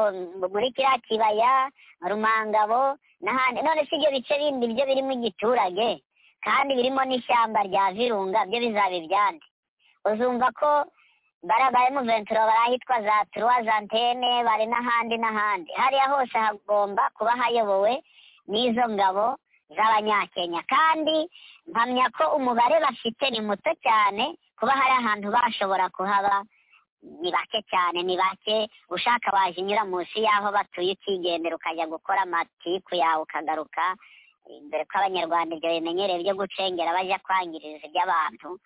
muri kiriya kibaya rumangabo n'ahandi none si ibyo bice bindi byo birimo igiturage kandi birimo n'ishyamba rya virunga byo bizaba ibyandi uzumva ko barabaye muventura bari ahitwa za turuwa za antene bari n'ahandi n'ahandi hariya hose hagomba kuba hayobowe n'izo ngabo z'abanyakenya kandi mpamya ko umubare bafite ni muto cyane kuba hari ahantu bashobora kuhaba ni bake cyane ni bake ushaka waje unyura munsi y'aho batuye ukigendera ukajya gukora amatiku yawe ukagaruka dore ko abanyarwanda ibyo bimenyereye byo gucengera bajya kwangiriza iby'abantu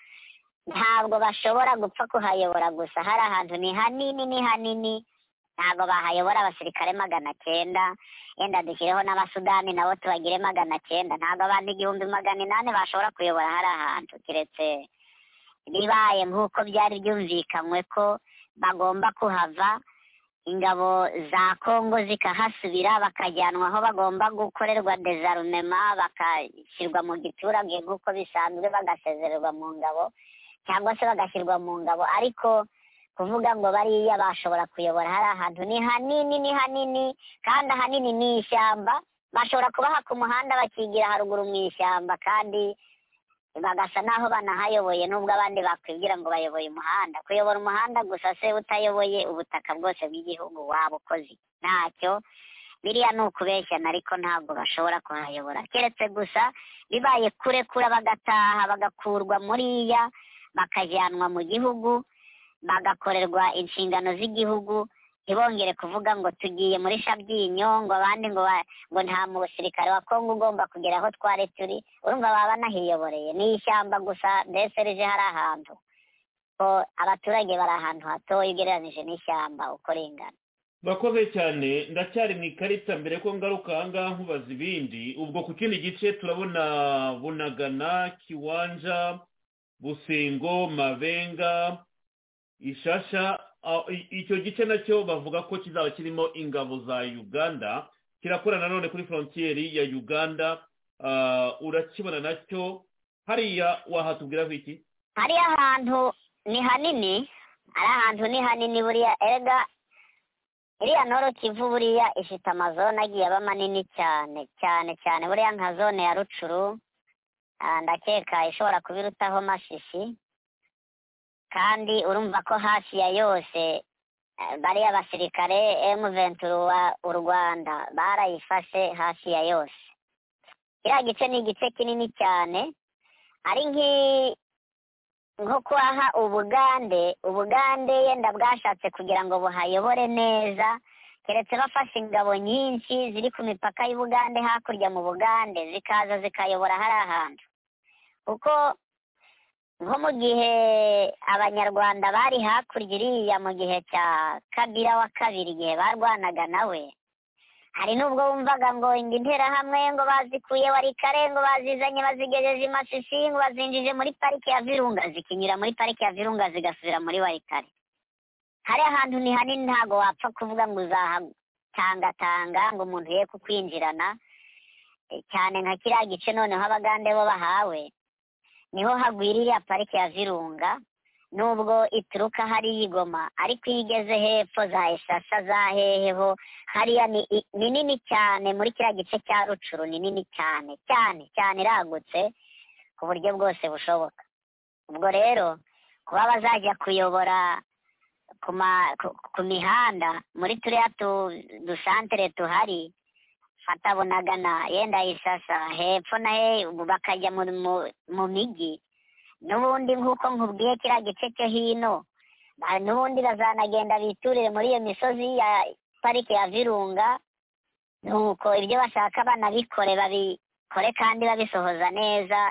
ntabwo bashobora gupfa kuhayobora gusa hari ahantu ni hanini ni hanini ntabwo bahayobora abasirikare magana cyenda yenda dushyireho n'abasudani nabo tubagire magana cyenda ntabwo abandi igihumbi magana inani bashobora kuyobora hari ahantu keretse bibaye nk'uko byari byumvikanywe ko bagomba kuhava ingabo za kongo zikahasubira bakajyanwa aho bagomba gukorerwa dezarumema bagashyirwa mu giturage nk'uko bisanzwe bagasezererwa mu ngabo cyangwa se bagashyirwa mu ngabo ariko kuvuga ngo bariya bashobora kuyobora hari ahantu ni hanini ni hanini kandi ahanini ni ishyamba bashobora kubaha ku muhanda bakigira haruguru mu ishyamba kandi bagasa n'aho banahayoboye nubwo abandi bakwibwira ngo bayoboye umuhanda kuyobora umuhanda gusa se utayoboye ubutaka bwose bw'igihugu waba ukoze ntacyo biriya ni ukubeshyana ariko ntabwo bashobora kuhayobora keretse gusa bibaye kure kure bagataha bagakurwa muriya bakajyanwa mu gihugu bagakorerwa inshingano z'igihugu ntibongere kuvuga ngo tugiye muri shabyinyo ngo abandi ngo ba- ngo nta musirikare wa kongo ugomba kugera aho twari turi urumva baba banahiyoboreye ni ishyamba gusa mbese rije hari ahantu ko abaturage bari ahantu hatoya ugereranije n'ishyamba uko ringana murakoze cyane ndacyari mu ikarita mbere ko ngaruka ahangaha nkubaza ibindi ubwo ku kindi gice turabona bunagana kiwanja busengo mabenga ishasha aho- i- icyo gice nacyo bavuga ko kizaba kirimo ingabo za uganda kirakorana nanone kuri forontiyeri ya uganda Ah, urakibona nacyo hariya wahatubwiraho iki hariya ahantu ni hanini ari ahantu ni hanini buriya erega iriya noro kivu buriya ifite amazone agiye aba manini cyane cyane cyane buriya nka zone ya rucuru ah, ndakeka ishobora kuba irutaho mashishi kandi urumva ko hafi ya yose eh, bariya basirikare emu venturu wa u rwanda barayifashe hafi ya yose kiriya gice ni igice kinini cyane ari nk'i nko kwaha ubugande ubugande yenda bwashatse kugira ngo buhayobore neza keretse bafashe ingabo nyinshi ziri ku mipaka y'ubugande hakurya mu bugande zikaza zikayobora hari ahantu kuko nko mu gihe abanyarwanda bari hakurya iriya mu gihe cya kabira wa kabiri igihe barwanaga nawe hari n'ubwo wumvaga ngo inda interahamwe ngo bazikuye wari kare ngo bazizanye bazigejeje i masisi ngo bazinjije muri parike ya virunga zikinyura muri parike ya virunga zigasubira muri warikare hari ahantu ni hanini ntago wapfa kuvuga ngo uzahatangatanga ngo umuntu ye kukwinjirana Eh, cyane nka kiriya gice noneho abagande bo bahawe niho hagwira iriya parike ya virunga nubwo ituruka hari yigoma ariko iyo igeze hepfo za ishasha za heheho hariya ni i- ni nini cyane muri kiriya gice cya rucuru ni nini cyane cyane cyane iragutse ku buryo bwose bushoboka ubwo rero kuba bazajya kuyobora ku ma- ku- ku mihanda muri turiya tu- dusantere tuhari fata bunagana yenda ishasha hepfo na he ubu bakajya mu mu- mu migi n'ubundi nk'uko nkubwiye kiriya gice cyo hino ba- n'ubundi bazanagenda biturire muri iyo misozi ya parike ya virunga nuko ibyo bashaka banabikore babikore kandi babisohoza neza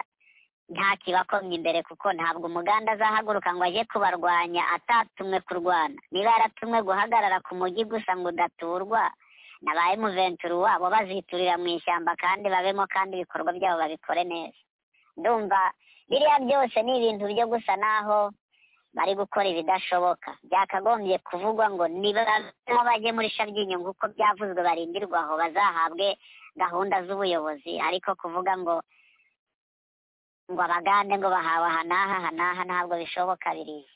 nta kibakomye imbere kuko ntabwo umuganda azahaguruka ngo ajye kubarwanya atatumwe kurwana niba yaratumwe guhagarara ku mujyi gusa ngo udaturwa na ba emuventuri wabo baziturira mu ishyamba kandi babemo kandi ibikorwa byabo babikore neza ndumva biriya byose ni ibintu byo gusa naho bari gukora ibidashoboka byakagombye kuvugwa ngo nibazamo bajye muri shabyinyo nk'uko byavuzwe barindirwa aho bazahabwe gahunda z'ubuyobozi ariko kuvuga ngo ngo abagande ngo bahawe aha n'aha aha n'aha ntabwo bishoboka biriya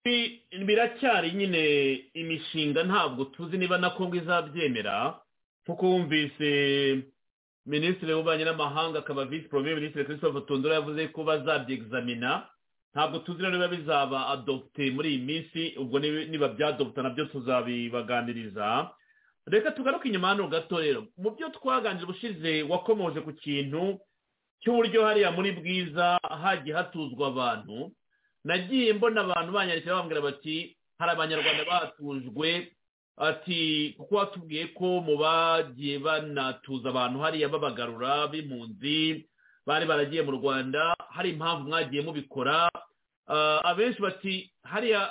Bi- biracyari nyine imishinga ntabwo tuzi niba na kongo izabyemera kuko wumvise minisitiri w'ububanyi n'amahanga akaba visi porome minisitiri christophe tondora yavuze ko bazabyegizamina ntabwo tuzi rero niba bizaba adopte muri iyi minsi ubwo niba niba byadopta nabyo tuzabibaganiriza reka tugaruke inyuma hano gato rero mu byo twaganije ubushize wakomoje ku kintu cy'uburyo hariya muri bwiza hagiye hatuzwa abantu nagiye mbona abantu banyandikira bambwira bati hari abanyarwanda batujwe ati kuko watubwiye ko mu bagiye banatuza abantu hariya babagarura b'impunzi bari baragiye mu rwanda hari impamvu mwagiye mubikora Ah, abenshi bati hariya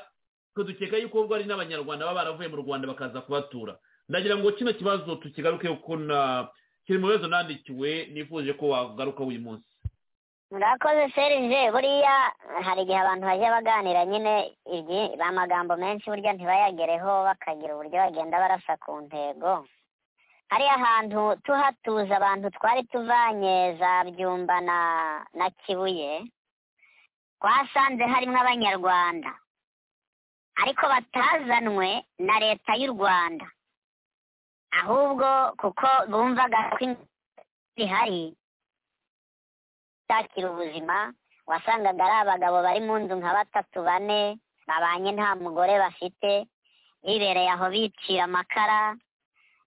twe dukeka yuko ubwo ari n'abanyarwanda baba baravuye mu rwanda bakaza kubatura ndagira ngo kino kibazo tukigaruke kuko na- kiri mu bibazo nandikiwe nifuje ko wagarukaho uyu munsi murakoze serije buriya hari igihe abantu bajya baganira nyine ibyi- amagambo menshi burya ntibayagereho bakagira uburyo bagenda barasa ku ntego hari ahantu tuhatuza abantu twari tuvanye za byumba na na kibuye twasanze harimo abanyarwanda ariko batazanwe na leta y'u rwanda ahubwo kuko bumvaga ko ihari utakira ubuzima wasangaga ari abagabo bari mu nzu nka batatu bane babanye nta mugore bafite bibereye aho bicira amakara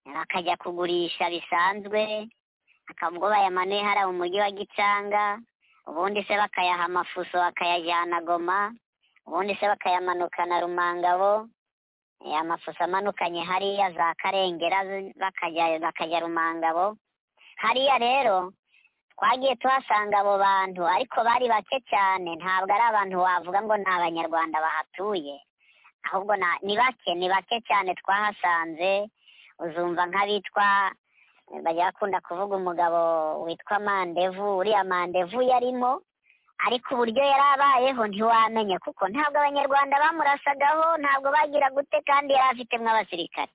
bakajya kugurisha bisanzwe aka- ubwo bayamanuye hariya mu mujyi wa gicanga ubundi se bakayaha amafuso bakayajyana goma ubundi se bakayamanukana rumangabo Eh, amafuso amanukanye hariya za karengera z- bakajya bakajya rumangabo hariya rero twagiye tuhasanga abo bantu ariko bari bake cyane ntabwo ari abantu wavuga ngo ni abanyarwanda bahatuye ahubwo na- ni bake ni bake cyane twahasanze uzumva nk'abitwa bajya bakunda kuvuga umugabo witwa mandevu uriya mandevu yarimo ariko uburyo yari abayeho ntiwamenya kuko ntabwo abanyarwanda bamurasagaho ntabwo bagira gute kandi yari afite abasirikare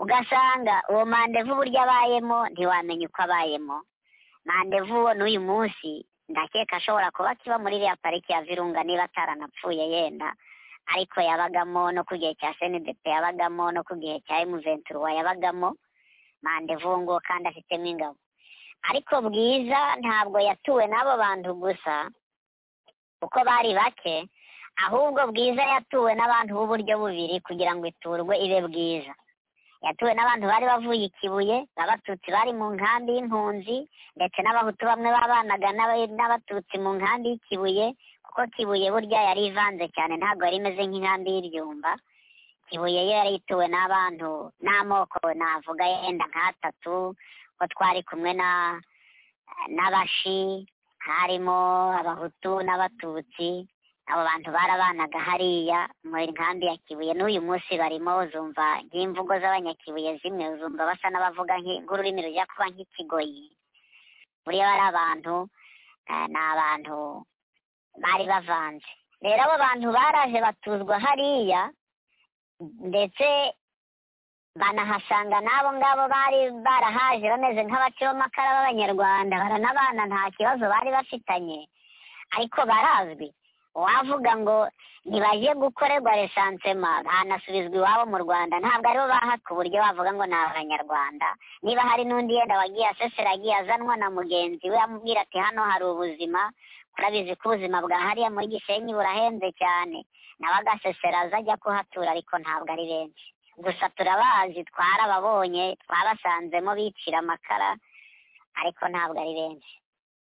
ugasanga uwo mandevu uburyo abayemo ntiwamenya uko abayemo mandevu uwo n'uyu munsi ndakeka ashobora kuba akiba muri iriya pariki ya virunga niba ataranapfuye yenda ariko yabagamo no ku gihe cya senedepe yabagamo no ku gihe cya emuventuruwa yabagamo mandevu uwo nguwo kandi afitemo ingabo ariko bwiza ntabwo yatuwe n'abo bantu gusa kuko bari bake ahubwo bwiza yatuwe n'abantu b'uburyo bubiri kugira ngo iturwe ibe bwiza yatuwe n'abantu bari bavuye i kibuye abatutsi bari mu nkambi y'impunzi ndetse n'abahutu bamwe babanaga n'aba- n'abatutsi mu nkambi y'ikibuye kuko kibuye burya yari ivanze cyane ntabwo yari imeze nk'inkambi y'ibyumba kibuye yo yari ituwe n'abantu n'amoko navuga yenda nk'atatu ko twari kumwe na n'abashi harimo abahutu n'abatutsi abo bantu barabanaga hariya muri nkambi ya kibuye n'uyu munsi barimo uzumva nk'imvugo z'abanyakibuye zimwe uzumva basa n'abavuga nk'i- nk'ururimi rujya kuba nk'ikigoyi buriya bari abantu eh, ni abantu bari bavanze rero abo bantu baraje batuzwa hariya ndetse banahasanga n'abo ngabo bari barahaje bameze nk'abaciromakara b'abanyarwanda baranabana nta kibazo bari bafitanye ariko barazwi uwavuga ngo ntibaje gukorerwa resansema banasubizwa iwabo mu rwanda ntabwo aribo bahaka uburyo bavuga ngo ni abanyarwanda niba hari n'undi yenda wagiye aseseragiye azanwa na mugenzi we amubwira ati hano hari ubuzima urabizi ko ubuzima bwa hariya muri gisenyi burahenze cyane nawe agasesera aza ajya kuhatura ariko ntabwo ari benshi gusa turabazi twarababonye twabasanzemo bicira amakara ariko ntabwo ari benshi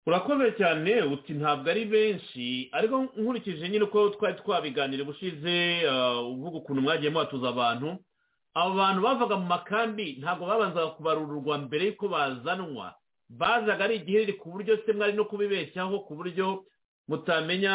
urakoze cyane uti ntabwo ari benshi ariko nkurikije nyine uko twari twabiganira ubushize ah, uvuga ukuntu mwagiye muhatuza abantu abo bantu bavaga mu makambi ntabwo babanzaga kubarururwa mbere y'uko bazanwa bazaga ari igiheri ku buryo se mwari no kubibeshyaho ku buryo mutamenya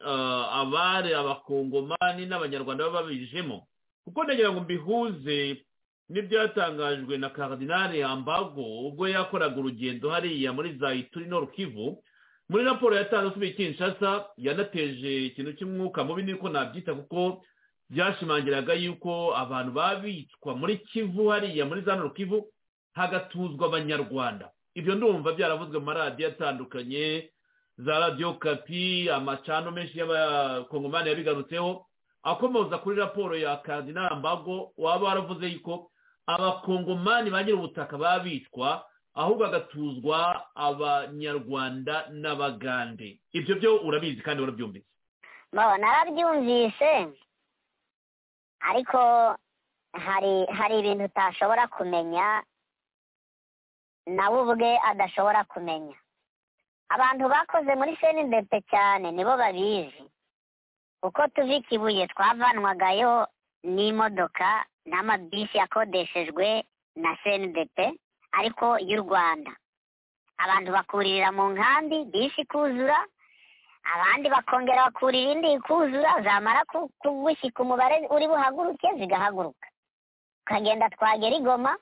ah, abari abakongomani n'abanyarwanda baba babijemo kuko ndagira ngo mbihuze n'ibyatangajwe na karidinari ambago ubwo yakoraga urugendo hariya muri za ituri Kivu muri raporo yatanze usubiye kinshasa yanateje ikintu cy'umwuka mubi niko nabyita kuko byashimangiraga yuko abantu babicwa muri kivu hariya muri za Kivu hagatuzwa abanyarwanda ibyo ndumva byaravuzwe mu maradiyo atandukanye za radiyo kapi amacano menshi y'abakongomani yabigarutseho akomoza kuri raporo ya karidinari ambago waba waravuze yuko abakongomani bagira ubutaka babicwa ahubwo hagatuzwa abanyarwanda n'abagande ibyo byo urabizi kandi warabyumvise bo narabyumvise ariko hari hari ibintu utashobora kumenya nawe ubwe adashobora kumenya abantu bakoze muri senidete cyane nibo babizi kuko tuva i kibuye twavanwagayo n'imodoka n'amabisi yakodeshejwe na senidete ariko y'u rwanda abantu bakuririra mu nkambi bisi ikuzura abandi bakongera bakurira indi ikuzura zamara ku- kugushyika umubare uri buhaguruke zigahaguruka tukagenda twagera i Goma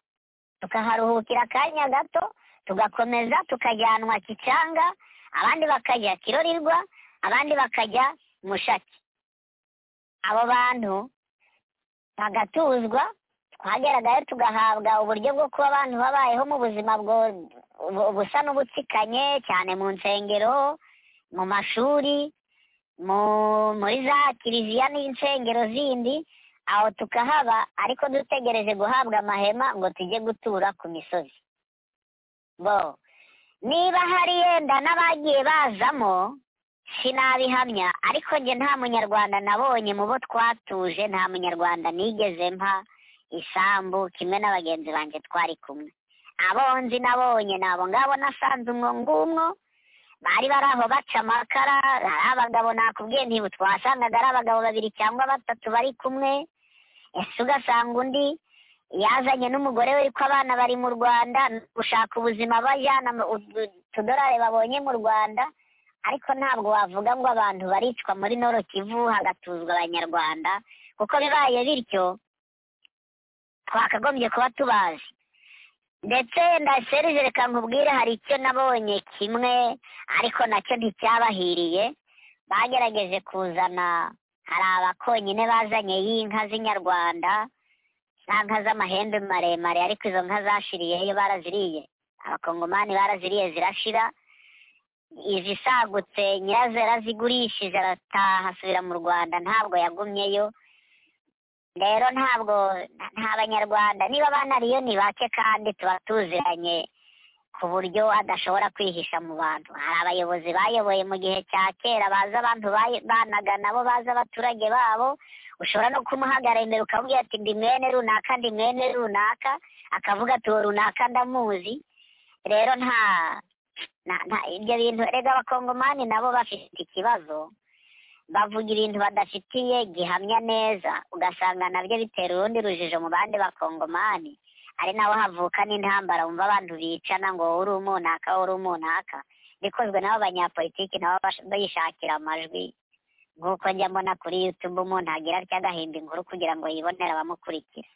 tukaharuhukira akanya gato tugakomeza tukajyanwa kicanga abandi bakajya kirorirwa abandi bakajya mushaki abo bantu bagatuzwa twageragayo tugahabwa uburyo bwo kuba abantu babayeho mu buzima bwo- bu- busa n'ubutsikanye cyane mu nsengero mu mashuri mu muri za kiliziya n'insengero zindi aho tukahaba ariko dutegereje guhabwa amahema ngo tujye gutura ku misozi bo niba hari yenda n'abagiye bazamo sinabihamya ariko njye nta munyarwanda nabonye mu bo twatuje nta munyarwanda nigeze mpa isambu kimwe na bagenzi banjye twari kumwe abo nzi nabonye ni abo ngabo nasanze umwo ngumwo bari bari aho baca amakara hari abagabo nakubwiye ntibu twasangaga ari abagabo babiri cyangwa batatu bari kumwe ese ugasanga undi yazanye n'umugore we ariko abana bari mu rwanda ni gushaka ubuzima bajyana mu- utu- utudorari babonye mu rwanda ariko ntabwo wavuga ngo abantu baricwa muri noro kivu hagatuzwa abanyarwanda kuko bibaye bityo twakagombye kuba tubazi ndetse ndaserije reka nkubwire hari icyo nabonye kimwe ariko nacyo nticyabahiriye bagerageje kuzana hari abakonyine bazanye y'inka z'inyarwanda za nka z'amahembe maremare ariko izo nka zashiriyeyo baraziriye abakongomani baraziriye zirashira izisagutse nyirazo yarazigurishije arataha asubira mu rwanda ntabwo yagumyeyo rero ntabwo nta banyarwanda niba banariyo ni bake kandi tuba tuziranye ku buryo adashobora kwihisha mu bantu hari abayobozi bayoboye mu gihe cya kera bazi abantu bayi- banaga nabo bazi abaturage babo ushobora no kumuhagarara imbere ukavuga ati ndi mwene runaka ndi mwene runaka akavuga ati uwo runaka ndamuzi rero nta na- nta- ibyo bintu erega abakongomani nabo bafite ikibazo bavuga ibintu badafitiye gihamya neza ugasanga nabyo bitera urundi rujijo mu bandi bakongomani ari naho havuka n'intambara wumva abantu bicana ngo wowe uri umunaka wowe uri umunaka bikozwe n'abo banyapolitiki nabo bash- bishakira amajwi nk'uko njya mbona kuri yutube umuntu agira atya agahimba inkuru kugira ngo yibonere abamukurikira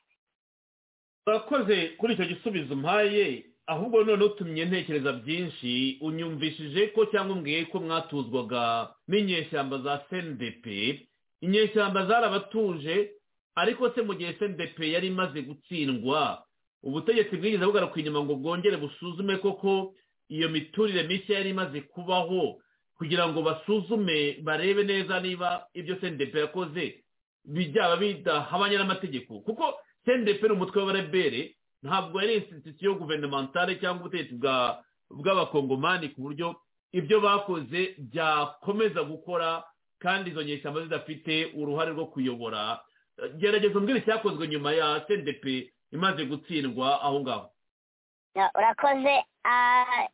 urakoze kuri icyo gisubizo umpaye ahubwo none utumye ntekereza byinshi unyumvishije ko cyangwa umbwiye ko mwatuzwaga n'inyeshyamba za cndp inyeshyamba zarabatuje ariko se mu gihe cndp yari imaze gutsindwa ubutegetsi bwigeze bugaruka inyuma ngo bwongere busuzume koko iyo miturire mishya yari imaze kubaho kugira ngo basuzume barebe neza niba ibyo cndp yakoze bijyaba bidahabanye n'amategeko kuko cndp ni umutwe w'abarabere ntabwo yari institusiyo guvernementale cyangwa ubutegetsi bwa- bw'abakongomani ku buryo ibyo bakoze byakomeza gukora kandi izo nyeshyamba zidafite uruhare rwo kuyobora gerageza umbwire icyakozwe nyuma ya cndp imaze gutsindwa aho ngaho Ya, urakoze ah,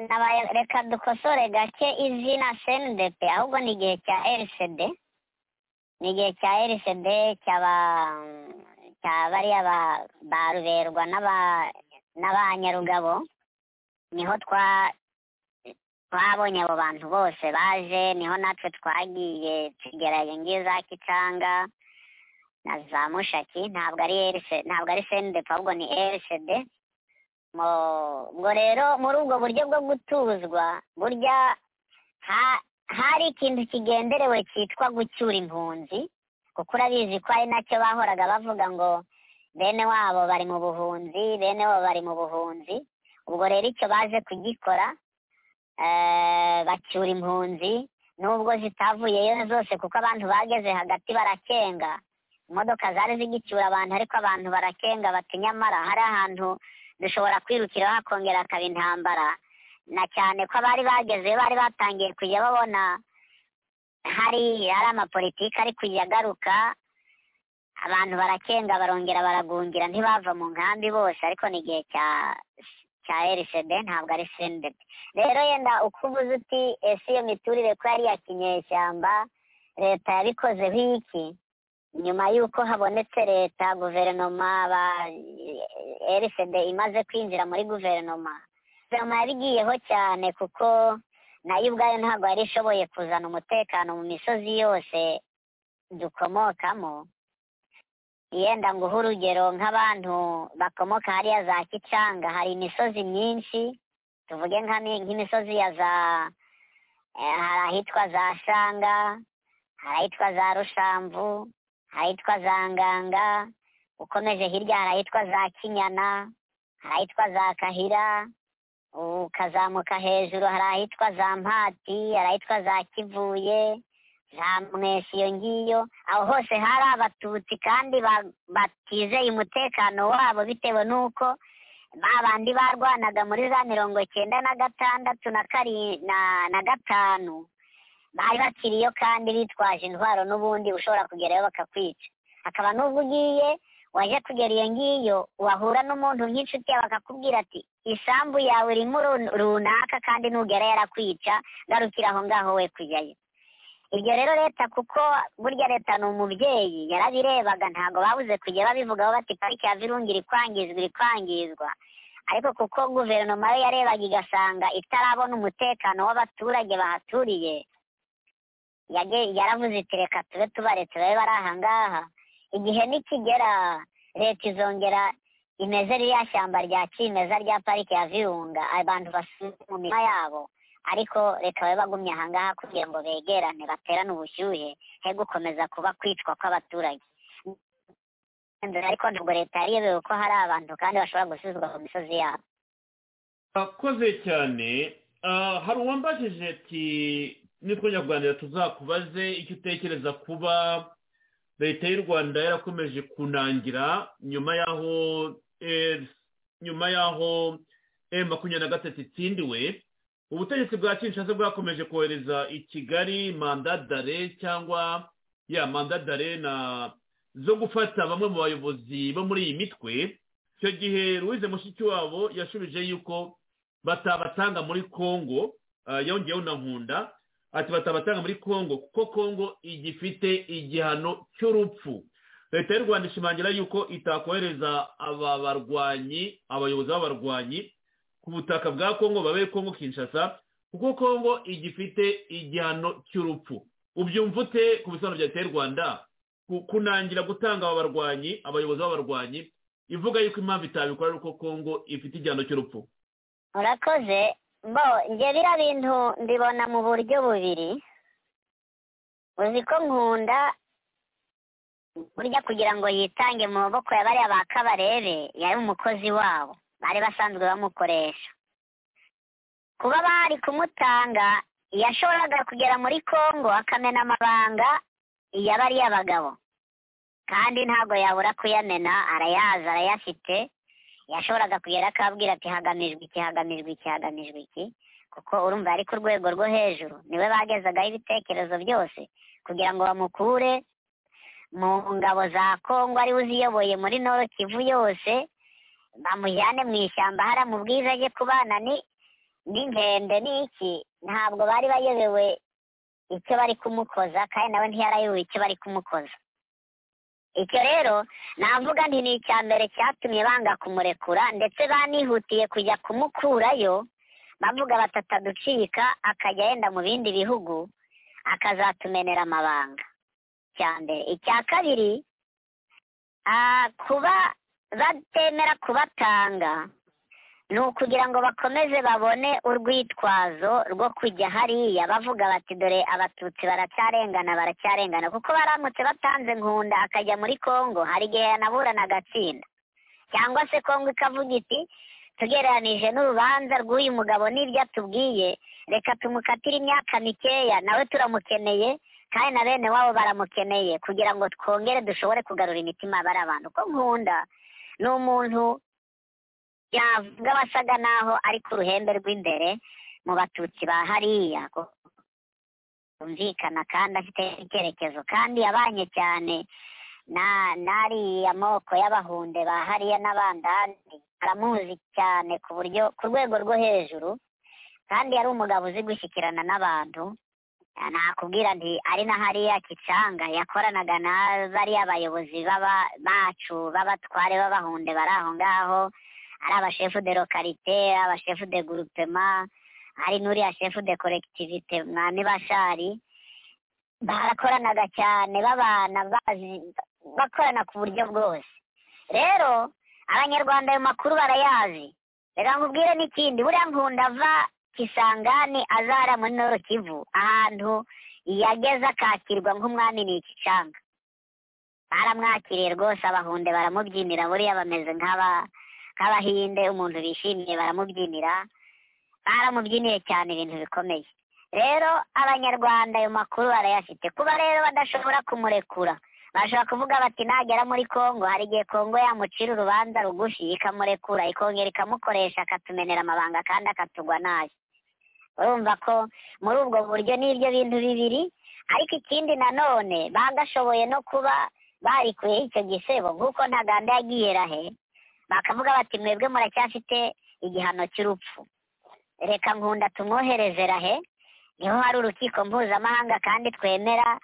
nabaye- reka dukosore gake izina cndp ahubwo ni igihe cya rcd ni igihe cya rcd cyaba cya bariya ba- ba ruberwa n'aba- n'abanyarugabo niho twa twabonye abo bantu bose baje niho natwe twagiye tugeraye ngiyo za kicanga na za mushaki ntabwo ari RC ntabwo ari cndp ahubwo ni rcd Mo- ubwo rero muri ubwo buryo bwo gutuzwa burya ha- hari ikintu kigenderewe cyitwa gucyura impunzi kuko urabizi ko ari nacyo bahoraga bavuga ngo bene wabo bari mu buhunzi bene wabo bari mu buhunzi ubwo rero icyo baje kugikora eh, bacyura impunzi nubwo zitavuyeyo zose kuko abantu bageze hagati barakenga imodoka zari zigicyura abantu ariko abantu barakenga bati nyamara hari ahantu dushobora kwirukira hakongera hakaba intambara na cyane ko abari bagezeyo bari batangiye kujya babona hari hari amapolitiki ari kujya agaruka abantu barakenga barongera baragungira ntibava mu nkambi bose ariko ni igihe cya cya rcd ntabwo ari cndp rero yenda uko uvuze uti ese iyo miturire ko yari iya kinyeshyamba leta yabikozeho iki nyuma y'uko habonetse leta guverinoma ba rcd imaze kwinjira muri guverinoma guverinoma yabigiyeho cyane kuko nayo ubwayo ntabwo yari ishoboye kuzana umutekano mu misozi yose dukomokamo yenda nguhe urugero nk'abantu bakomoka hariya za kicanga hari imisozi myinshi tuvuge nka mi- nk'imisozi ya za eh, hari ahitwa za shanga hari ahitwa za rushamvu ahitwa za nganga ukomeje hirya hari ahitwa za kinyana hari ahitwa za kahira ukazamuka hejuru hari ahitwa za mpati hari ahitwa za kivuye za mwesi iyo ngiyo aho hose hari abatutsi kandi ba- batizeye umutekano wabo bitewe n'uko ba bandi barwanaga muri za mirongo cyenda na gatandatu na kari na- na gatanu bari bakiriyo kandi bitwaje intwaro n'ubundi ushobora kugerayo bakakwica hakaba n'ubwo ugiye waje kugera iyo ngiyo wahura n'umuntu nk'inshuti yawe akakubwira ati isambu yawe irimo run- runaka kandi nugera yarakwica garukira aho ngaho we kujyayo ibyo rero leta kuko burya leta ni umubyeyi yarabirebaga ntabwo babuze kujya babivugaho bati pariki ya virunga iri kwangizwa iri kwangizwa ariko kuko guverinoma yo yarebaga igasanga itarabona umutekano w'abaturage bahaturiye yage- yaravuze iti reka tube tubaretse babe bari ahangaha igihe nikigera leta izongera imeze ririya shyamba rya kimeza rya parike ya virunga abantu basubire mu mirima yabo ariko reka babe bagumye ahangaha kugira ngo begerane baterane ubushyuhe he gukomeza kuba kwicwa kw'abaturage ariko ntabwo leta yarebewe ko hari abantu kandi bashobora gusubizwa ku misozi yabo akoze cyane Ah, hari uwambajije ati nitwongera kuganira tuzakubaze icyo utekereza kuba leta y'u rwanda yarakomeje kunangira nyuma y'aho eh, nyuma y'aho emu makumyabiri na gatatu itsindiwe ubutegetsi bwa kinshasa bwakomeje kohereza i kigali mandadare cyangwa ya mandadare na zo gufata bamwe mu bayobozi bo muri iyi mitwe icyo gihe louise mushikiwabo yashubije yuko batabatanga muri congo ah, yongeyeho na nkunda ati batabatanga muri congo kuko congo igifite igihano cy'urupfu leta y'u rwanda ishimangira yuko itakohereza aba barwanyi abayobozi b'abarwanyi ku butaka bwa congo babe congo kinshasa kuko congo igifite igihano cy'urupfu ubyumva ute ku bisobanuro bya leta y'u rwanda ku- kunangira gutanga aba barwanyi abayobozi b'abarwanyi ivuga yuko impamvu itabikora ari uko congo ifite igihano cy'urupfu urakoze bo njye biriya bintu mbibona mu buryo bubiri uzi ko nkunda burya kugira ngo yitange mu maboko ya bariya ba kabarebe yari umukozi wabo bari basanzwe bamukoresha kuba bari kumutanga yashoboraga kugera muri kongo akamena amabanga ya bariya bagabo kandi ntabwo yabura kuyamena arayazi arayafite yashoboraga kugera akabwira ati hagamijwe iki hagamijwe iki hagamijwe iki kuko urumva yari ku rwego rwo hejuru niwe bagezagaho ibitekerezo byose kugira ngo bamukure mu ngabo za kongo ariwe uziyoboye muri noro kivu yose bamujyane mu ishyamba hariya mu bwiza ajye kubana ni n'inkende n'iki ntabwo bari bayobewe icyo bari kumukoza kandi nawe ntiyarayobewe icyo bari kumukoza icyo rero navuga nti ni icya mbere cyatumye banga kumurekura ndetse banihutiye kujya kumukurayo bavuga batataducika akajya yenda mu bindi bihugu akazatumenera amabanga icya mbere icya kabiri ah, kuba batemera kubatanga ni ukugira ngo bakomeze babone urwitwazo rwo kujya hariya bavuga bati dore abatutsi baracyarengana baracyarengana kuko baramutse batanze nkunda akajya muri kongo hari igihe yanaburana agatsinda cyangwa se kongo ikavuga iti tugereranije n'urubanza rw'uyu mugabo n'ibyo atubwiye reka tumukatire imyaka mikeya nawe turamukeneye kandi na bene wabo baramukeneye kugira ngo twongere dushobore kugarura imitima bari abantu ko nkunda ni umuntu yavuga abasaga naho ari ku ruhembe rw'imbere mu batutsi ba hariya ko- yumvikana kandi afite icyerekezo kandi yabanye cyane na n'ariya moko y'abahunde ba hariya n'abandandi aramuzi cyane ku buryo ku rwego rwo hejuru kandi yari umugabo uzi gushyikirana n'abantu nakubwira nti ari na hariya kicanga yakoranaga na bariya bayobozi b'aba bacu b'abatware b'abahunde bari aho ngaho ari abashefu de lokarite abashefu de gurupema hari n'uriya shefu de korekitivite mwami bashari barakoranaga cyane babana bazi bakorana ku buryo bwose rero abanyarwanda ayo makuru barayazi reka nkubwire n'ikindi buriya nkunda ava kisangani azara muri noro kivu ahantu yageze akakirwa nk'umwami ni ikicanga baramwakiriye rwose abahunde baramubyinira buriya bameze nk'aba nk'abahinde umuntu bishimiye baramubyinira baramubyiniye cyane ibintu bikomeye rero abanyarwanda ayo makuru barayafite kuba rero badashobora kumurekura bashobora kuvuga bati nagera muri kongo hari igihe kongo yamucira urubanza rugufi ikamurekura ikongera ikamukoresha akatumenera amabanga kandi akatugwa nayo urumva ko muri ubwo buryo n'ibyo bintu bibiri ariko ikindi nanone bagashoboye no kuba barikuyeho icyo gisebo nk'uko ntaganda yagiye rahe bakavuga bati mwebwe muracyafite igihano cy'urupfu reka nkunda tumwohereze rahe niho hari urukiko mpuzamahanga kandi twemera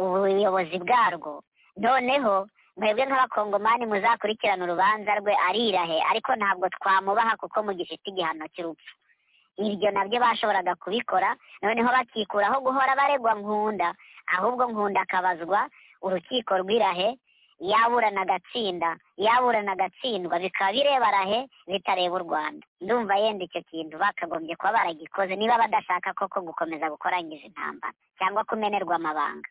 ubuyobozi bwarwo noneho mwebwe nk'abakongomani muzakurikirana urubanza rwe arirahe ariko ntabwo twamubaha kuko mugifite igihano cy'urupfu ibyo nabyo bashoboraga kubikora noneho bakikuraho guhora baregwa nkunda ahubwo nkunda akabazwa urukiko rw'irahe yaburana agatsinda yaburana agatsindwa bikaba birebara he bitareba u rwanda ndumva yenda icyo kintu bakagombye kuba baragikoze niba badashaka koko gukomeza gukorangiza intambara cyangwa kumenerwa amabanga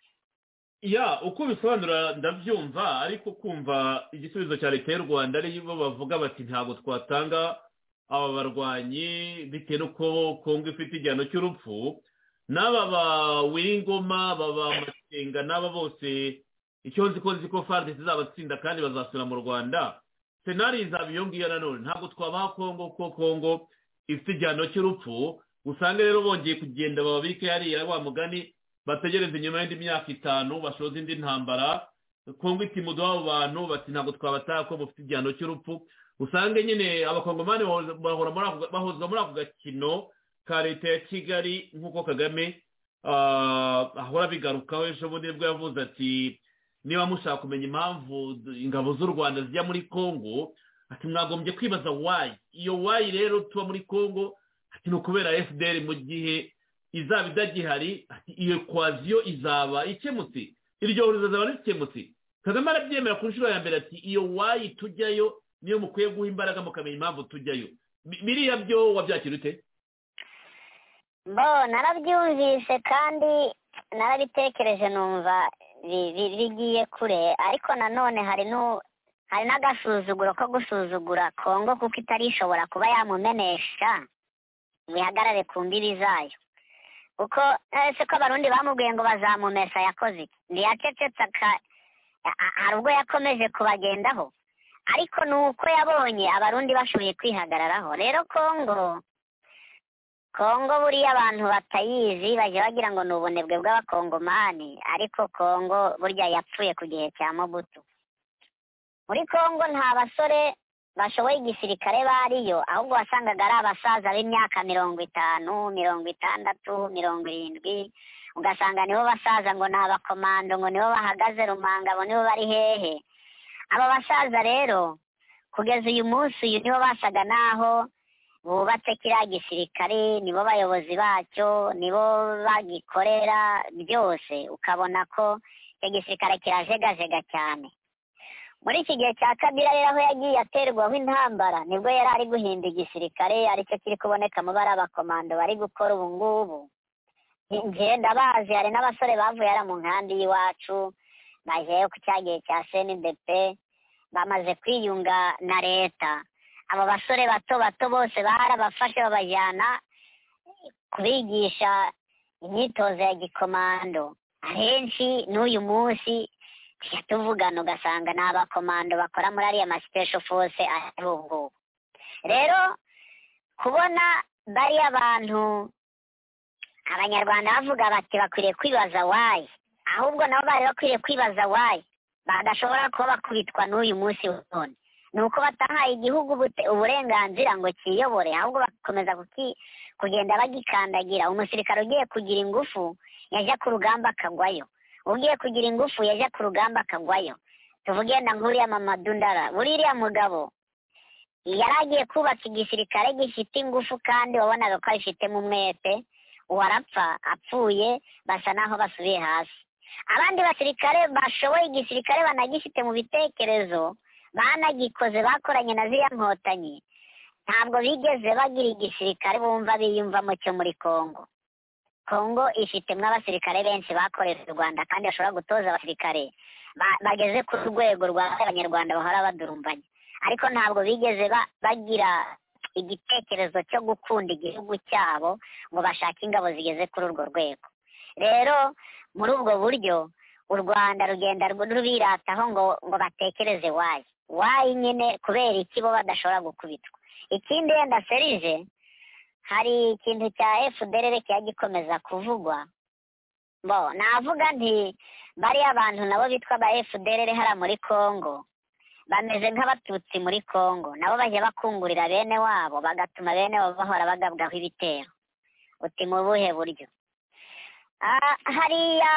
ya uko bisobanura ndabyumva ariko kumva igisubizo cya leta y'u rwanda aribo bavuga bati ntabwo twatanga aba barwanyi bitewe n'uko kongo ifite igihano cy'urupfu n'aba ba w'ingoma baba masenga n'aba bose icyo nzi ko nzi ko farde zizabatsinda kandi bazasura mu rwanda senari izaba iyo ngiyo nanone ntabwo twabaha kongo ko kongo ifite igihano cy'urupfu usange rero bongeye kugenda bababike hariya wa mugani bategereze inyuma y'indi myaka itanu bashoze indi ntambara kongo iti muduha abo bantu bati ntabwo twabataha ko mufite igihano cy'urupfu usange nyine abakongomani bahora muri ako- bahozwa muri ako gakino ka leta ya kigali nk'uko kagame ah, ahora abigarukaho ejo bundi nibwo yavuze ati niba mushaka kumenya impamvu ingabo z'u rwanda zijya muri kongo ati mwagombye kwibaza wayi iyo wayi rero tuba muri kongo ati ni ukubera fdr mu gihe izaba idagihari ati iyo kwaziyo izaba ikemutse iryo hurizo rizaba rikemutse kagame arabyemera ku nshuro ya mbere ati iyo wayi tujyayo niyo mukwiye guha imbaraga mukamenya impamvu tujyayo Bi- biriya byo wabyakira ute bo narabyumvise kandi narabitekereje numva bi- bi- bigiye kure ariko nanone hari nu- hari n'agasuzuguro ko gusuzugura kongo kuko itari ishobora kuba yamumenesha ngo ihagarare ku mbibi zayo kuko eh, se ko abarundi bamubwiye ngo bazamumesa yakoze iki ntiyacecetse aka- a- a- hari ubwo yakomeje kubagendaho ariko ni uko yabonye abarundi bashoboye kwihagararaho rero kongo kongo buriya abantu batayizi bajya bagira ngo ni ubunebwe bw'abakongomani ariko kongo burya yapfuye ku gihe cya mobutu muri kongo nta basore bashoboye igisirikare bariyo ahubwo wasangaga ari abasaza b'imyaka mirongo itanu mirongo itandatu mirongo irindwi ugasanga nibo basaza ngo ni abakomando ngo nibo bahagaze rumanga abo nibo bari hehe aba basaza rero kugeza uyu munsi uyu nibo basaga n'aho bubatse kiriya gisirikare nibo bayobozi bacyo nibo bagikorera byose ukabona ko icyo gisirikare kirajegajega cyane muri iki gihe cya kabira rero aho yagiye aterwaho intambara nibwo yari ari guhinda igisirikare aricyo kiri kubonekamo bari abakomando bari gukora ubu ngubu njyewe ndabazi hari n'abasore bavuye hariya mu nkambi y'iwacu bajyayo ku cya gihe cya senidepe bamaze kwiyunga na leta abo basore bato bato bose barabafashe babajyana kubigisha imyitozo ya gikomando ahenshi n'uyu munsi tujya tuvugana ugasanga ni abakomando bakora muri ariya masipesho fose ari ubu ngubu rero kubona bariya bantu abanyarwanda bavuga bati bakwiriye kwibaza wayi ahubwo nabo bari bakwiriye kwibaza wayi badashobora kuba bakubitwa n'uyu munsi none ni uko batahaye igihugu ubute- uburenganzira ngo cyiyobore ahubwo bakomeza kuki- kugenda bagikandagira umusirikare ugiye kugira ingufu yajya ku rugamba akagwayo ugiye kugira ingufu yajya ku rugamba akagwayo tuvuge na nk'uriya mamadu ndara buriya mugabo yari agiye kubaka igisirikare gifite ingufu kandi wabonaga ko abifitemo umwete uwarapfa apfuye basa naho basubiye hasi abandi basirikare bashoboye igisirikare banagifite mu bitekerezo banagikoze bakoranye na ziriya nkotanyi ntabwo bigeze bagira igisirikare bumva biyumvamo cyo muri kongo kongo ifitemo abasirikare benshi bakorera u rwanda kandi bashobora gutoza abasirikare ba- bageze ku rwego rwa abanyarwanda bahora badurumbanya ariko ntabwo bigeze ba- bagira igitekerezo cyo gukunda igihugu cyabo ngo bashake ingabo zigeze kuri urwo rwego rero muri ubwo buryo u rwanda rugenda rw- rubirataho ngo ngo batekereze wayi wayi nyine kubera iki bo badashobora gukubitwa ikindi yenda serije hari ikintu cya fdr kijya gikomeza kuvugwa bo navuga nti bariya abantu nabo bitwa ba fdr hariya muri congo bameze nk'abatutsi muri congo nabo bajya bakungurira bene wabo bagatuma bene wabo bahora bagabwaho ibitero uti mu buhe buryo Ah, hariya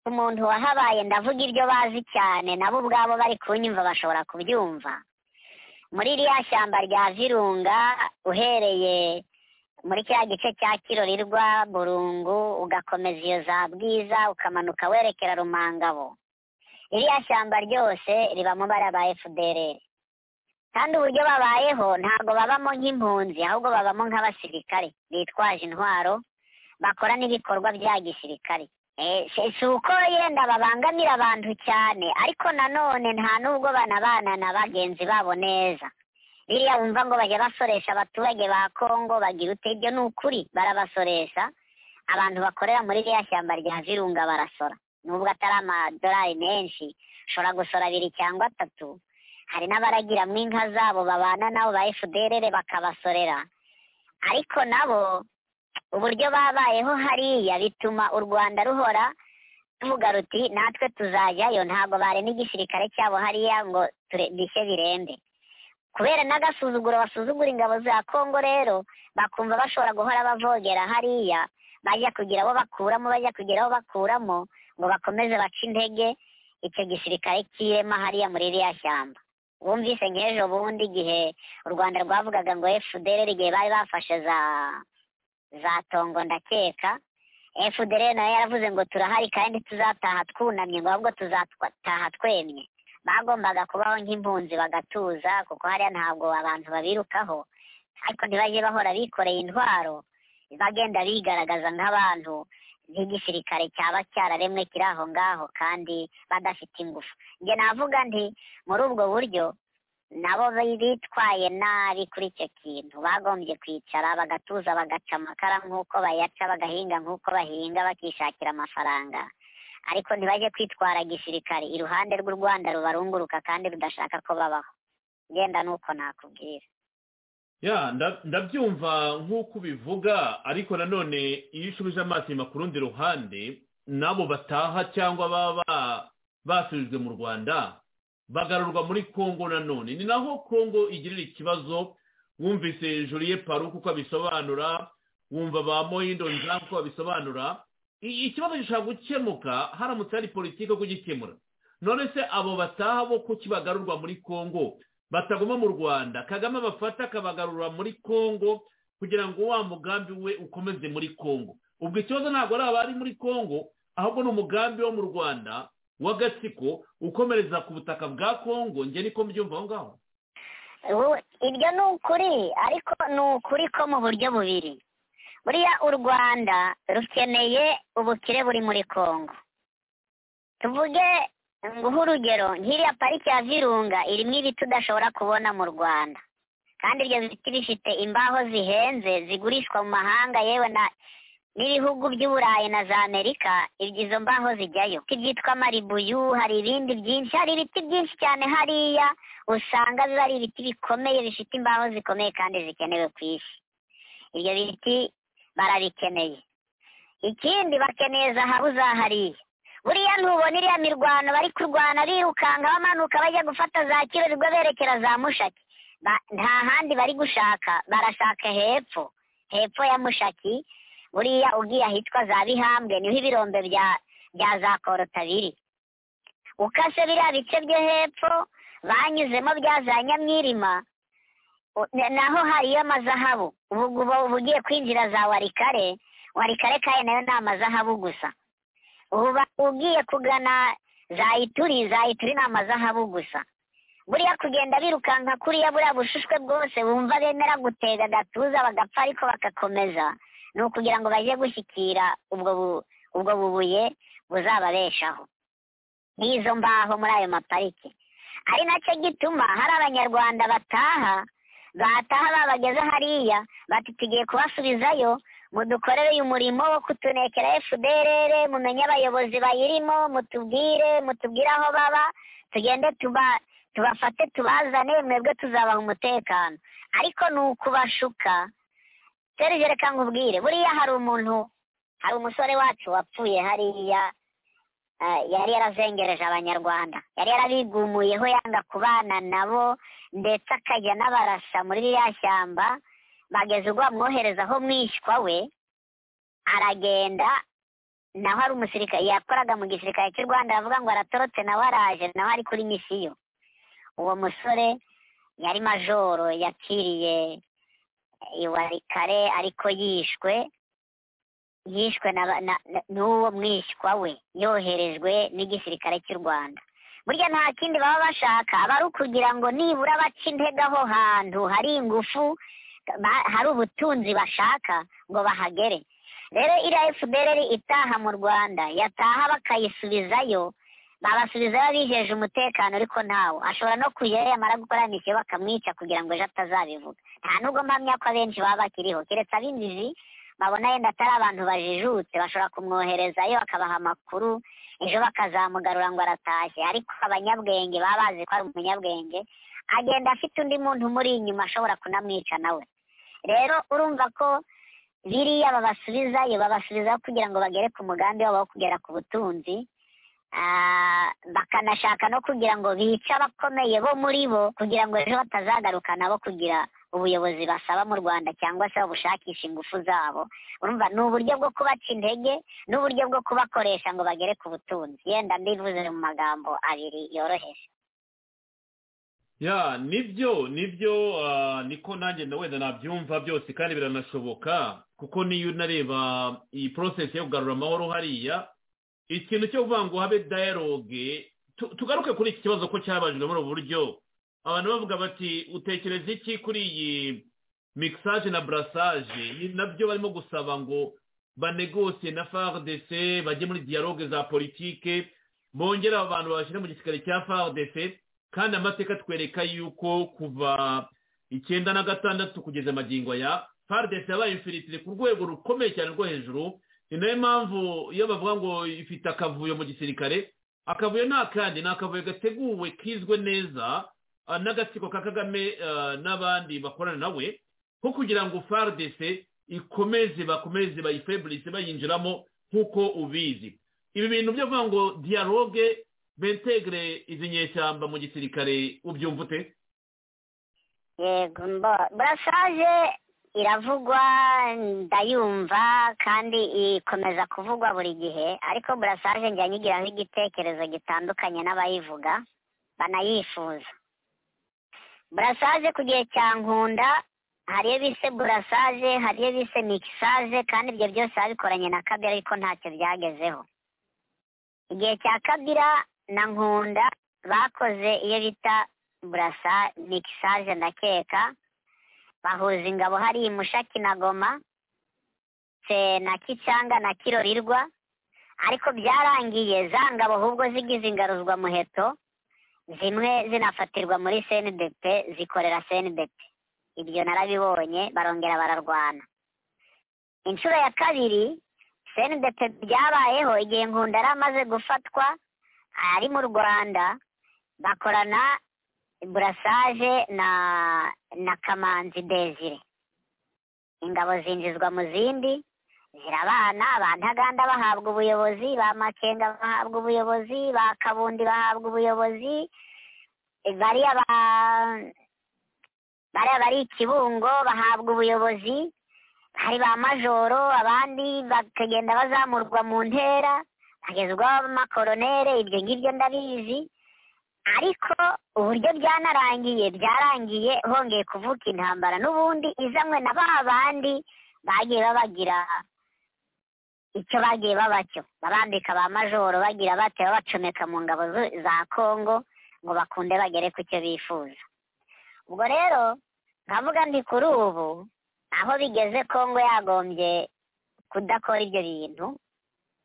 umuntu wahabaye ndavuga ibyo bazi cyane nabo ubwabo bari kunyumva bashobora kubyumva muri ririya shyamba rya virunga uhereye muri kiriya gice cya kirorirwa burungu ugakomeza iyo za bwiza ukamanuka werekera rumangabo ririya shyamba ryose ribamo bara ba fdr kandi uburyo babayeho ntabwo babamo nk'impunzi ahubwo babamo nk'abasirikare bitwaje intwaro bakora n'ibikorwa bya gisirikare Eh, si si uko yenda babangamira abantu cyane ariko nanone nta n'ubwo banabana na bagenzi babo neza biriya wumva ngo bajya basoresha abaturage ba kongo bagira ute ibyo ni ukuri barabasoresha abantu bakorera muri ririya shyamba rya virunga barasora nubwo atari amadolari menshi ushobora gusora abiri cyangwa atatu hari n'abaragiramo inka zabo babana nabo ba efuderere bakabasorera ariko nabo uburyo babayeho hariya bituma u rwanda ruhora ruvuga ruti natwe tuzajyayo ntabwo barema igisirikare cyabo hariya ngo ture- bishye birembe kubera n'agasuzuguro basuzugura ingabo za kongo rero bakumva bashobora guhora bavogera hariya bajya kugira abo bakuramo bajya kugira abo bakuramo ngo bakomeze bace intege icyo gisirikare cyirema hariya muri ririya shyamba wumvise nk'ejo bundi igihe u rwanda rwavugaga ngo fdr igihe bari bafashe za za tongo ndakeka fdr nayo yaravuze ngo turahari kandi tuzataha twunamye ngo ahubwo tuzataha twemye bagombaga kubaho nk'impunzi bagatuza kuko hariya ntabwo abantu babirukaho ariko ntibajye bahora bikoreye intwaro bagenda bigaragaza nk'abantu nk'igisirikare cyaba cyararemwe kiri aho ngaho kandi badafite ingufu njye navuga nti muri ubwo buryo nabo bi- bitwaye nabi kuri icyo kintu bagombye kwicara bagatuza bagaca amakara nk'uko bayaca bagahinga nk'uko bahinga bakishakira amafaranga ariko ntibajye kwitwara gisirikare iruhande rw'u rwanda rubarunguruka kandi rudashaka ko babaho genda nuko nakubwira ya nda- ndabyumva nk'uko ubivuga ariko nanone iyo ushubije amaso inyuma ku rundi ruhande n'abo bataha cyangwa baba ba- basubijwe mu rwanda bagarurwa muri kongo nanone ni naho kongo igirira ikibazo wumvise juriye paru kuko abisobanura wumva ba moyindo nza kuko babisobanura I- ikibazo gishobora gukemuka haramutse hari politiki yo kugikemura none se abo bataha bo kuki bagarurwa muri kongo bataguma mu rwanda kagame abafata akabagarura muri kongo kugira ngo wa mugambi we ukomeze muri kongo ubwo ikibazo ntabwo ari abari muri kongo ahubwo ni umugambi wo mu rwanda w'agatsiko ukomereza ku butaka bwa kongo njye niko mbyumva aho ngaho Ubu- ibyo ni ukuri ariko ni ukuri ko mu buryo bubiri buriya u rwanda rukeneye ubukire buri muri kongo tuvuge nguhe urugero nk'iriya pariki ya virunga irimo ibiti udashobora kubona mu rwanda kandi ibyo biti bifite imbaho zihenze zigurishwa mu mahanga yewe na n'ibihugu by'uburayi na za amerika ibyo izo mbaho zijyayo ibiti byitwa maribuyu hari ibindi byinshi hari ibiti byinshi cyane hariya usanga biba ari ibiti bikomeye bifite imbaho zikomeye kandi zikenewe ku isi ibyo biti barabikeneye ikindi bakeneye zahabu za hariya buriya ntubona iriya mirwano bari kurwana birukanka bamanuka bajya gufata za kirorwa berekera za mushaki Ba- nta handi bari gushaka barashaka hepfo hepfo ya mushaki buriya ugiye ahitwa za bihambwe niho ibirombe bya bya za korota biri ukase biriya bice byo hepfo banyuzemo bya za nyamwirima u- na- naho hariyo amazahabu ubu ubu uba ugiye kwinjira za warikare warikare kandi nayo ni amazahabu gusa uba ugiye kugana za ituri za ituri ni amazahabu gusa buriya kugenda birukanka kuriya buriya bushushwe bwose bumva bemera gutega agatuza bagapfa ariko bagakomeza ni ukugira ngo bajye gushyikira ubwo bu- ubwo bubuye buzababeshaho n'izo mbaho muri ayo mapariki ari nacyo gituma hari abanyarwanda bataha bataha babageze hariya bati tugiye kubasubizayo mudukorere uyu murimo wo kutunekera fdr mumenye abayobozi bayirimo mutubwire mutubwire aho baba tugende tuba tubafate tubazane mwebwe tuzabaha umutekano ariko ni ukubashuka serge reka nkubwire buriya hari umuntu hari umusore wacu wapfuye hariya eh, yari yarazengereje abanyarwanda yari yarabigumuyeho yanga kubana nabo ndetse akajya n'abarasa muri ririya shyamba bageze ubwo bamwohereza aho mwishywa we aragenda naho ari umusirikare yakoraga mu gisirikare cy'u rwanda aravuga ngo aratorotse nawe araje nawe ari kuri misiyo uwo musore yari majoro yapfiriye iwarikare ariko yishwe yishwe na ba- na- na- n'uwo mwishywa we yoherejwe n'igisirikare cy'u rwanda burya nta kindi baba bashaka aba ari ukugira ngo nibura baca intege aho hantu hari ingufu ba- hari ubutunzi bashaka ngo bahagere rero iriya fpr itaha mu rwanda yataha bakayisubizayo babasubizayo bijeje umutekano ariko ntawo ashobora no kujyayo yamara gukora misiyo bakamwica kugira ngo ejo atazabivuga nta nubwo mpamya ko abenshi baba bakiriho keretse ab'imizi babona yenda atari abantu bajijutse bashobora kumwoherezayo akabaha amakuru ejo bakazamugarura ngo aratashye ariko abanyabwenge baba bazi ko ari umunyabwenge agenda afite undi muntu umuri inyuma ashobora kunamwica nawe rero urumva ko biriya babasubizayo babasubizaho kugira ngo bagere ku mugambi wabo wo kugera ku butunzi Ah, bakanashaka no kugira ngo bice abakomeye bo muri bo kugira ngo ejo batazagaruka nabo kugira ubuyobozi basaba mu rwanda cyangwa se babushakisha ingufu zabo urumva ni uburyo bwo kubaca intege n'uburyo bwo kubakoresha ngo bagere ku butunzi yenda mbivuze mu magambo abiri yoroheje ya nibyo nibyo ah, niko nanjye na wenda nabyumva byose kandi biranashoboka kuko niyo unareba iyi porosesi yo kugarura amahoro hariya ikintu cyo kuvuga ngo habe dayaroge tu- tugaruke kuri iki kibazo ko cyabajwe muri ubu buryo abantu bavuga bati utekereza iki kuri iyi mikisaje na burasaje Ibi nabyo barimo gusaba ngo banegose na fardc bajye muri diyaroge za politike bongera abo bantu babashyire mu gisirikare cya fardc kandi amateka atwereka yuko kuva icyenda na gatandatu kugeza magingo aya fardesi yabaye infiritire ku rwego rukomeye cyane rwo hejuru ni nayo mpamvu iyo bavuga ngo ifite akavuyo mu gisirikare akavuyo ni akandi ni akavuyo gateguwe kizwe neza ah, n'agatsiko ka kagame ah, n'abandi bakorana nawe ko kugira ngo fardesi ikomeze bakomeze bayifeburise bayinjiramo nk'uko ubizi ibi bintu byo kuvuga ngo dialogue bentegre izi nyeshyamba mu gisirikare ubyumva ute yego mbo- burasaje iravugwa ndayumva kandi ikomeza kuvugwa buri gihe ariko burasaje njya nyigiraho igitekerezo gitandukanye n'abayivuga banayifuza burasaje ku gihe cya nkunda hari iyo bise burasaje hari iyo bise mikisaje kandi ibyo byose babikoranye na kabira ariko ntacyo byagezeho igihe cya kabira na nkunda bakoze iyo bita burasa mikisaje ndakeka bahuza ingabo hari i mushaki na goma se na kicyanga na kirorirwa ariko byarangiye za ngabo ahubwo zigize ingaruzwa muheto zimwe zinafatirwa muri cndp zikorera cndp ibyo narabibonye barongera bararwana inshuro ya kabiri cndp byabayeho igihe nkunda yari amaze gufatwa ari mu rwanda bakorana burasaje na na kamanzi desire ingabo zinjizwa mu zindi zirabana ba ntaganda bahabwa ubuyobozi ba makenga bahabwa ubuyobozi ba kabundi bahabwa ubuyobozi e, bariya ba bariya bari ikibungo bahabwa ubuyobozi hari ba majoro abandi bakagenda bazamurwa mu ntera bagezwaho amakoronere ibyo ngibyo ndabizi ariko uburyo byanarangiye byarangiye hongeye kuvuka intambara n'ubundi izanwe na ba bandi bagiye babagira icyo bagiye baba cyo babambika ba majoro bagira bate babacomeka mu ngabo zu- za kongo ngo bakunde bagere ku cyo bifuza ubwo rero nkavuga nti kuri ubu aho bigeze kongo yagombye kudakora ibyo bintu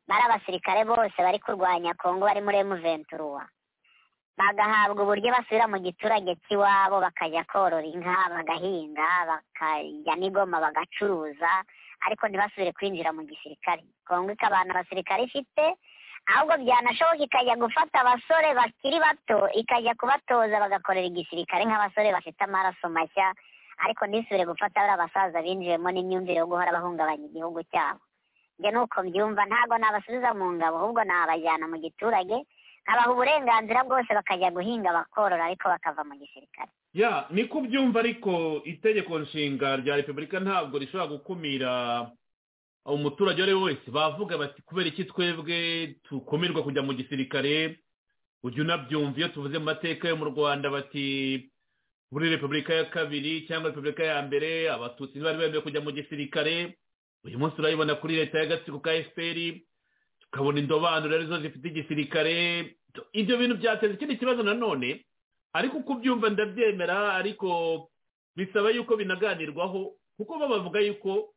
bari abasirikare bose bari kurwanya kongo bari muri emu venturuwa bagahabwa uburyo basubira mu giturage cy'iwabo bakajya korora inka bagahinga bakajya n'igoma bagacuruza ariko ntibasubire kwinjira mu gisirikare kongo ikabana abasirikare ifite ahubwo byanashoboka ikajya gufata abasore bakiri bato ikajya kubatoza bagakorera igisirikare nk'abasore bafite amaraso mashya ariko ntisubire gufata bariya basaza binjiwemo n'imyumvire yo guhora bahungabanya igihugu cyabo njye nuko mbyumva ntabwo nabasubiza mu ngabo ahubwo nabajyana mu giturage abaha uburenganzira bwose bakajya guhinga bakorora ariko bakava mu gisirikare ya ni ko ubyumva ariko itegeko nshinga rya repubulika ntabwo rishobora gukumira umuturage uwo ari we wese bavuga bati kubera iki twebwe tukumirwa kujya mu gisirikare ujya unabyumva iyo tuvuze mu mateka yo mu rwanda bati muri repubulika ya kabiri cyangwa repubulika ya mbere abatutsi ntibari bemewe kujya mu gisirikare uyu munsi urabibona kuri leta y'agatsiko ka efuperi tukabona indobanure arizo zifite igisirikare ibyo bintu byateza ikindi kibazo nanone ariko uko ubyumva ndabyemera ariko bisaba yuko binaganirwaho kuko bo bavuga yuko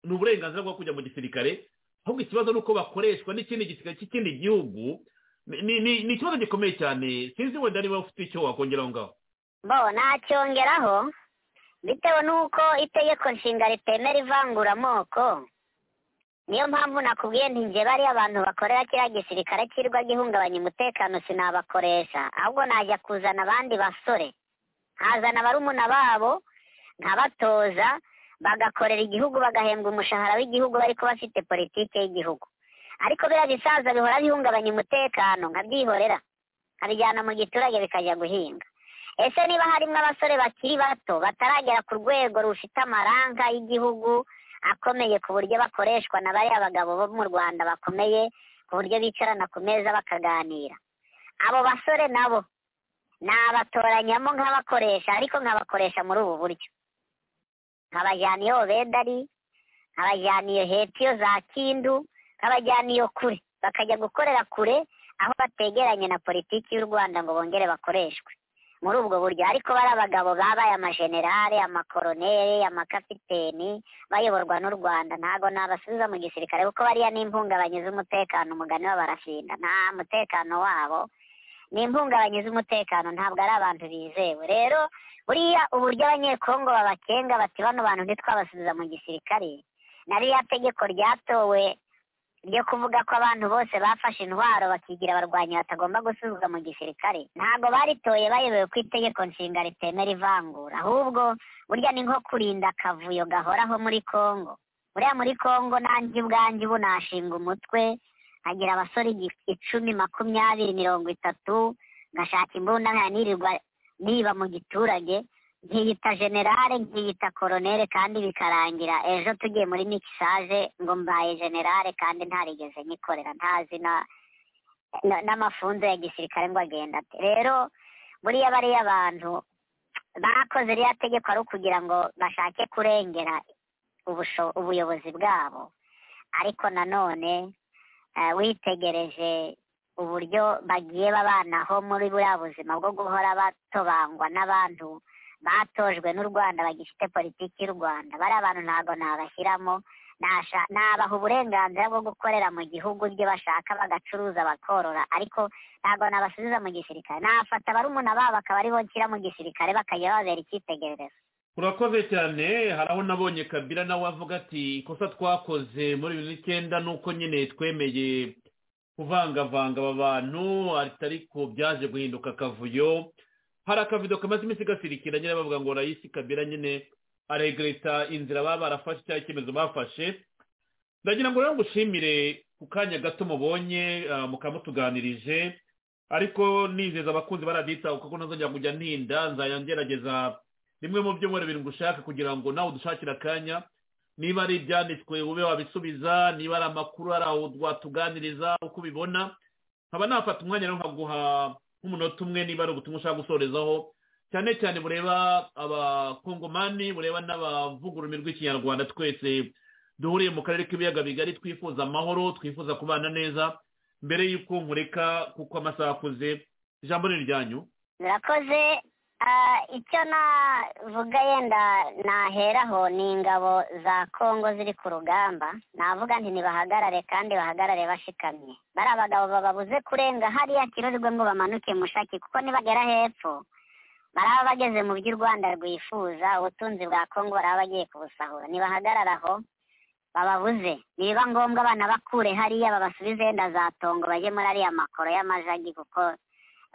ni uburenganzira bwo kujya mu gisirikare ahubwo ikibazo ni uko bakoreshwa n'ikindi gisirikare cy'ikindi gihugu Ni- ni ni- ni ikibazo gikomeye cyane sinzi wenda niba ufite icyo wakongera aho ngaho bo nacyongeraho bitewe n'uko itegeko nshinga ritemera ivangura amoko niyo mpamvu nakubwiye nti nge bariya abantu bakorera kiriya gisirikare cyirwa gihungabanya umutekano sinabakoresha ahubwo najya kuzana abandi basore nkazana barumuna babo nkabatoza bagakorera igihugu bagahembwa umushahara w'igihugu ariko bafite politike y'igihugu ariko biriya bisaza bihora bihungabanya umutekano nkabyihorera nkabijyana mu giturage bikajya guhinga ese niba harimo abasore bakiri bato bataragera ku rwego rufite amaranga y'igihugu akomeye ku buryo bakoreshwa na bariya bagabo bo mu rwanda bakomeye ku buryo bicarana ku meza bakaganira abo basore nabo nabatoranyamo nkabakoresha ariko nkabakoresha muri ubu buryo nkabajyana iyo bedari nkabajyana iyo hetiyo za kindu nkabajyana iyo kure bakajya gukorera kure aho bategeranye na politiki y'u rwanda ngo bongere bakoreshwe muri ubwo buryo ariko bari abagabo babaye amajenerale amakoroneri amakapiteni bayoborwa n'u rwanda ntabwo nabasubiza mu gisirikare kuko bariya ni impungabanye z'umutekano umugani w'abarafinda nta mutekano wabo ni impungabanye z'umutekano ntabwo ari abantu bizewe rero buriya uburyo abanyekongo babakenga bati bano bantu ntitwabasubiza mu gisirikare na ririya tegeko ryatowe ryo kuvuga ko abantu bose bafashe intwaro bakigira abarwanyi batagomba gusubizwa mu gisirikare ntabwo baritoye bayobewe ko itegeko nshinga ritemera ivangura ahubwo burya ni nko kurinda akavuyo gahoraho muri kongo buriya muri kongo nanjye ubwanjye ubu nashinga umutwe nkagira abasore igi- icumi makumyabiri mirongo itatu ngashaka imbunda nkanirirwa niba mu giturage nkiyita generale nkiyita koronere kandi bikarangira ejo tugiye muri mikisage ngo mbaye generale kandi ntarigeze nyikorera ntazi na- na- n'amafunzo ya gisirikare ngo agenda ate rero buriya bariya abantu bakoze ririya tegeko ari ukugira ngo bashake kurengera ubusho- ubuyobozi bwabo ariko nanone eh, witegereje uburyo bagiye babanaho muri buriya buzima bwo guhora batobangwa n'abantu batojwe n'u rwanda bagifite politiki y'u rwanda bariya bantu ntabwo nabashyiramo nasha- nabaha uburenganzira bwo gukorera mu gihugu ibyo bashaka bagacuruza bakorora ariko ntabwo nabasubiza mu gisirikare nafata barumuna babo akaba aribo nshyira mu gisirikare bakajya babera icyitegererezo urakoze cyane hari aho nabonye kabila nawe avuga ati ikosa twakoze muri bibiri n'icyenda ni uko nyine twemeye kuvangavanga aba bantu ati ariko byaje guhinduka akavuyo hari akavido kamaze iminsi gasirikira nyine bavuga ngo rayisi kabila nyine aregreta inzira baba barafashe cyangwa icyemezo bafashe ndagira ngo rero ngushimire ku kanya gato mubonye ah, mukaba mutuganirije ariko nizeza abakunzi baradita kuko ntazongera kujya ntinda nzajya ngerageza bimwe mu byo bibiri ngushaka kugira ngo nawe udushakire akanya niba ari ibyanditswe ube wabisubiza niba ari amakuru ari aho watuganiriza uko ubibona nkaba nafata umwanya rero nkaguha nk'umunota umwe niba ari ubutumwa ushaka gusorezaho cyane cyane bureba abakongomani bureba n'abavugurumirwa ikinyarwanda twese duhuriye mu karere k'ibiyaga bigari twifuza amahoro twifuza kubana neza mbere y'uko nkureka kuko amasaha akuze ijambo ni iryanyu murakoze Ah, icyo navuga yenda naheraho ni ingabo za kongo ziri ku rugamba navuga nti nibahagarare kandi bahagarare bashikamye bari abagabo bababuze kurenga hariya kirurirwe ngo bamanuke mushaki kuko nibagera hepfo baraba bageze mu by'u rwanda rwifuza ubutunzi bwa kongo baraba bagiye kubusahura nibahagarara aho bababuze nibiba ngombwa abana bakure hariya babasubize yenda za tongo bajye muri ariya makoro y'amajagi kuko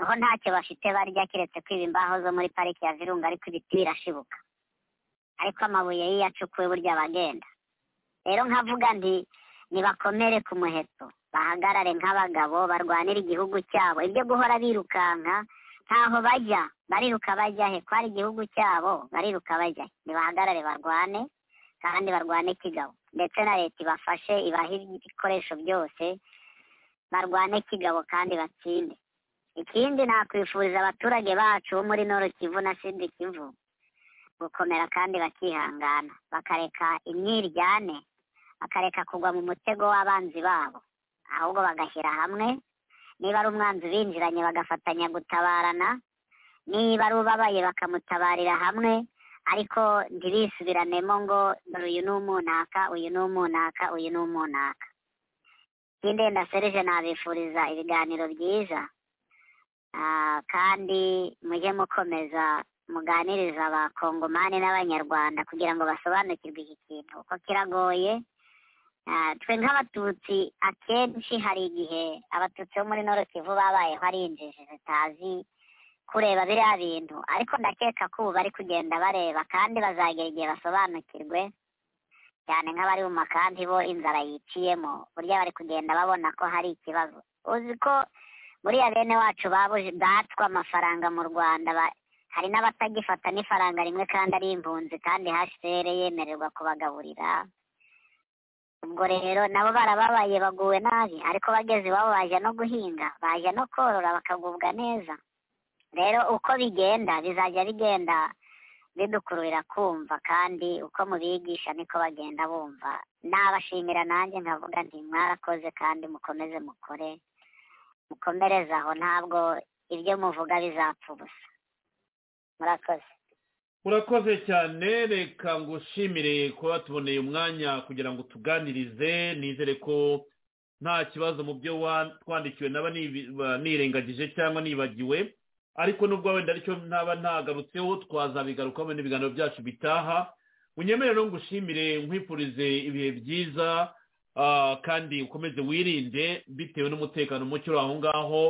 aho ntacyo bafite barya keretse kwiba imbaho zo muri pariki ya virunga ariko ibiti birashibuka ariko amabuye y'iyo acukuwe burya bagenda rero nkavuga nti nibakomere ku muheto bahagarare nk'abagabo barwanira igihugu cyabo ibyo guhora birukanka ntaho bajya bariruka bajya he kwari igihugu cyabo bariruka bajya he nibahagarare barwane kandi barwane kigabo ndetse na leta ibafashe ibahe ibikoresho byose barwane kigabo kandi batsinde ikindi nakwifuriza abaturage bacu bo muri noro kivu na sidi kivu gukomera kandi bakihangana bakareka imyiryane bakareka kugwa mu mutego w'abanzi babo ahubwo bagashyira hamwe niba ari umwanzi binjiranye bagafatanya gutabarana niba ari ubabaye bakamutabarira hamwe ariko ntibisubiranemo ngo dore uyu ni umunaka uyu ni umunaka uyu ni umunaka ikindi ndasereje nabifuriza ibiganiro byiza Ah, kandi mujye mukomeza muganiriza abakongomani n'abanyarwanda kugira ngo basobanukirwe iki kintu kuko kiragoye Ah, twe nk'abatutsi akenshi hari igihe abatutsi bo muri noro kivu babayeho ari injiji zitazi kureba biriya bintu ariko ndakeka ko ubu bari kugenda bareba kandi bazagera igihe basobanukirwe cyane nk'abari mu makambi bo inzara yiciyemo burya bari kugenda babona ko hari ikibazo uzi ko buriya bene wacu babuze batswe amafaranga mu rwanda ba- hari n'abatagifata n'ifaranga rimwe kandi ari impunzi kandi hcr yemererwa kubagaburira ubwo rero nabo barababaye baguwe nabi ariko bageze iwabo baje no guhinga baje no korora bakagubwa neza rero uko bigenda bizajya bigenda bidukururira kumva kandi uko mubigisha niko bagenda bumva nabashimira nanjye nkavuga nti mwarakoze kandi mukomeze mukore mukomereze aho ntabwo ibyo muvuga bizapfa ubusa murakoze urakoze cyane reka ngushimire kuba tuboneye umwanya kugira ngo tuganirize nizere ko nta kibazo mu byo wa- twandikiwe naba nibi- ba- nirengagije cyangwa nibagiwe ariko nubwo wenda aricyo ntaba ntagarutseho twazabigarukaho mu biganiro byacu bitaha unyemerere no ngushimire nkwifurize ibihe byiza ah, kandi ukomeze wirinde bitewe n'umutekano muke uri aho ngaho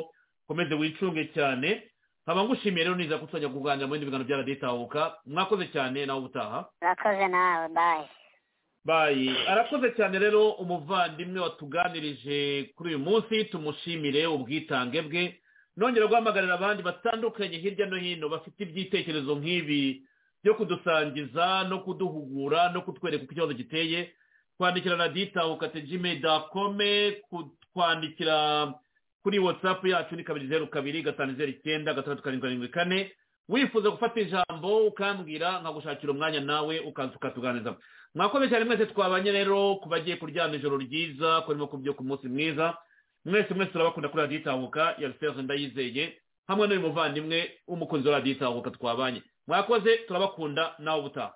ukomeze wicunge cyane nkaba ngushimiye rero niza kutwajya kuganira mu bindi biganiro bya radiyo itahuka mwakoze cyane nawe ubutaha murakoze nawe bayi bayi arakoze cyane rero umuvandimwe watuganirije kuri uyu munsi tumushimire ubwitange bwe nongera guhamagarira abandi batandukanye hirya no hino bafite ibyitekerezo nk'ibi byo kudusangiza no kuduhugura no kutwereka uko ikibazo giteye twandikira radiyo itahuka tejime dakome twandikira kuri watsapu yacu ni kabiri zeru kabiri gatanu zeru icyenda gatandatu karindwi karindwi kane wifuza gufata ijambo ukambwira nkagushakira umwanya nawe ukaza ukatuganiriza mwakoze cyane mwese twabanye rero ku bagiye kuryama ijoro ryiza ku barimo kubyuka umunsi mwiza mwese mwese turabakunda kuri radiyo itahuka ya rusenze ndayizeye hamwe n'uyu muvandimwe w'umukunzi wa radiyo itahuka twabanye mwakoze turabakunda nawe ubutaha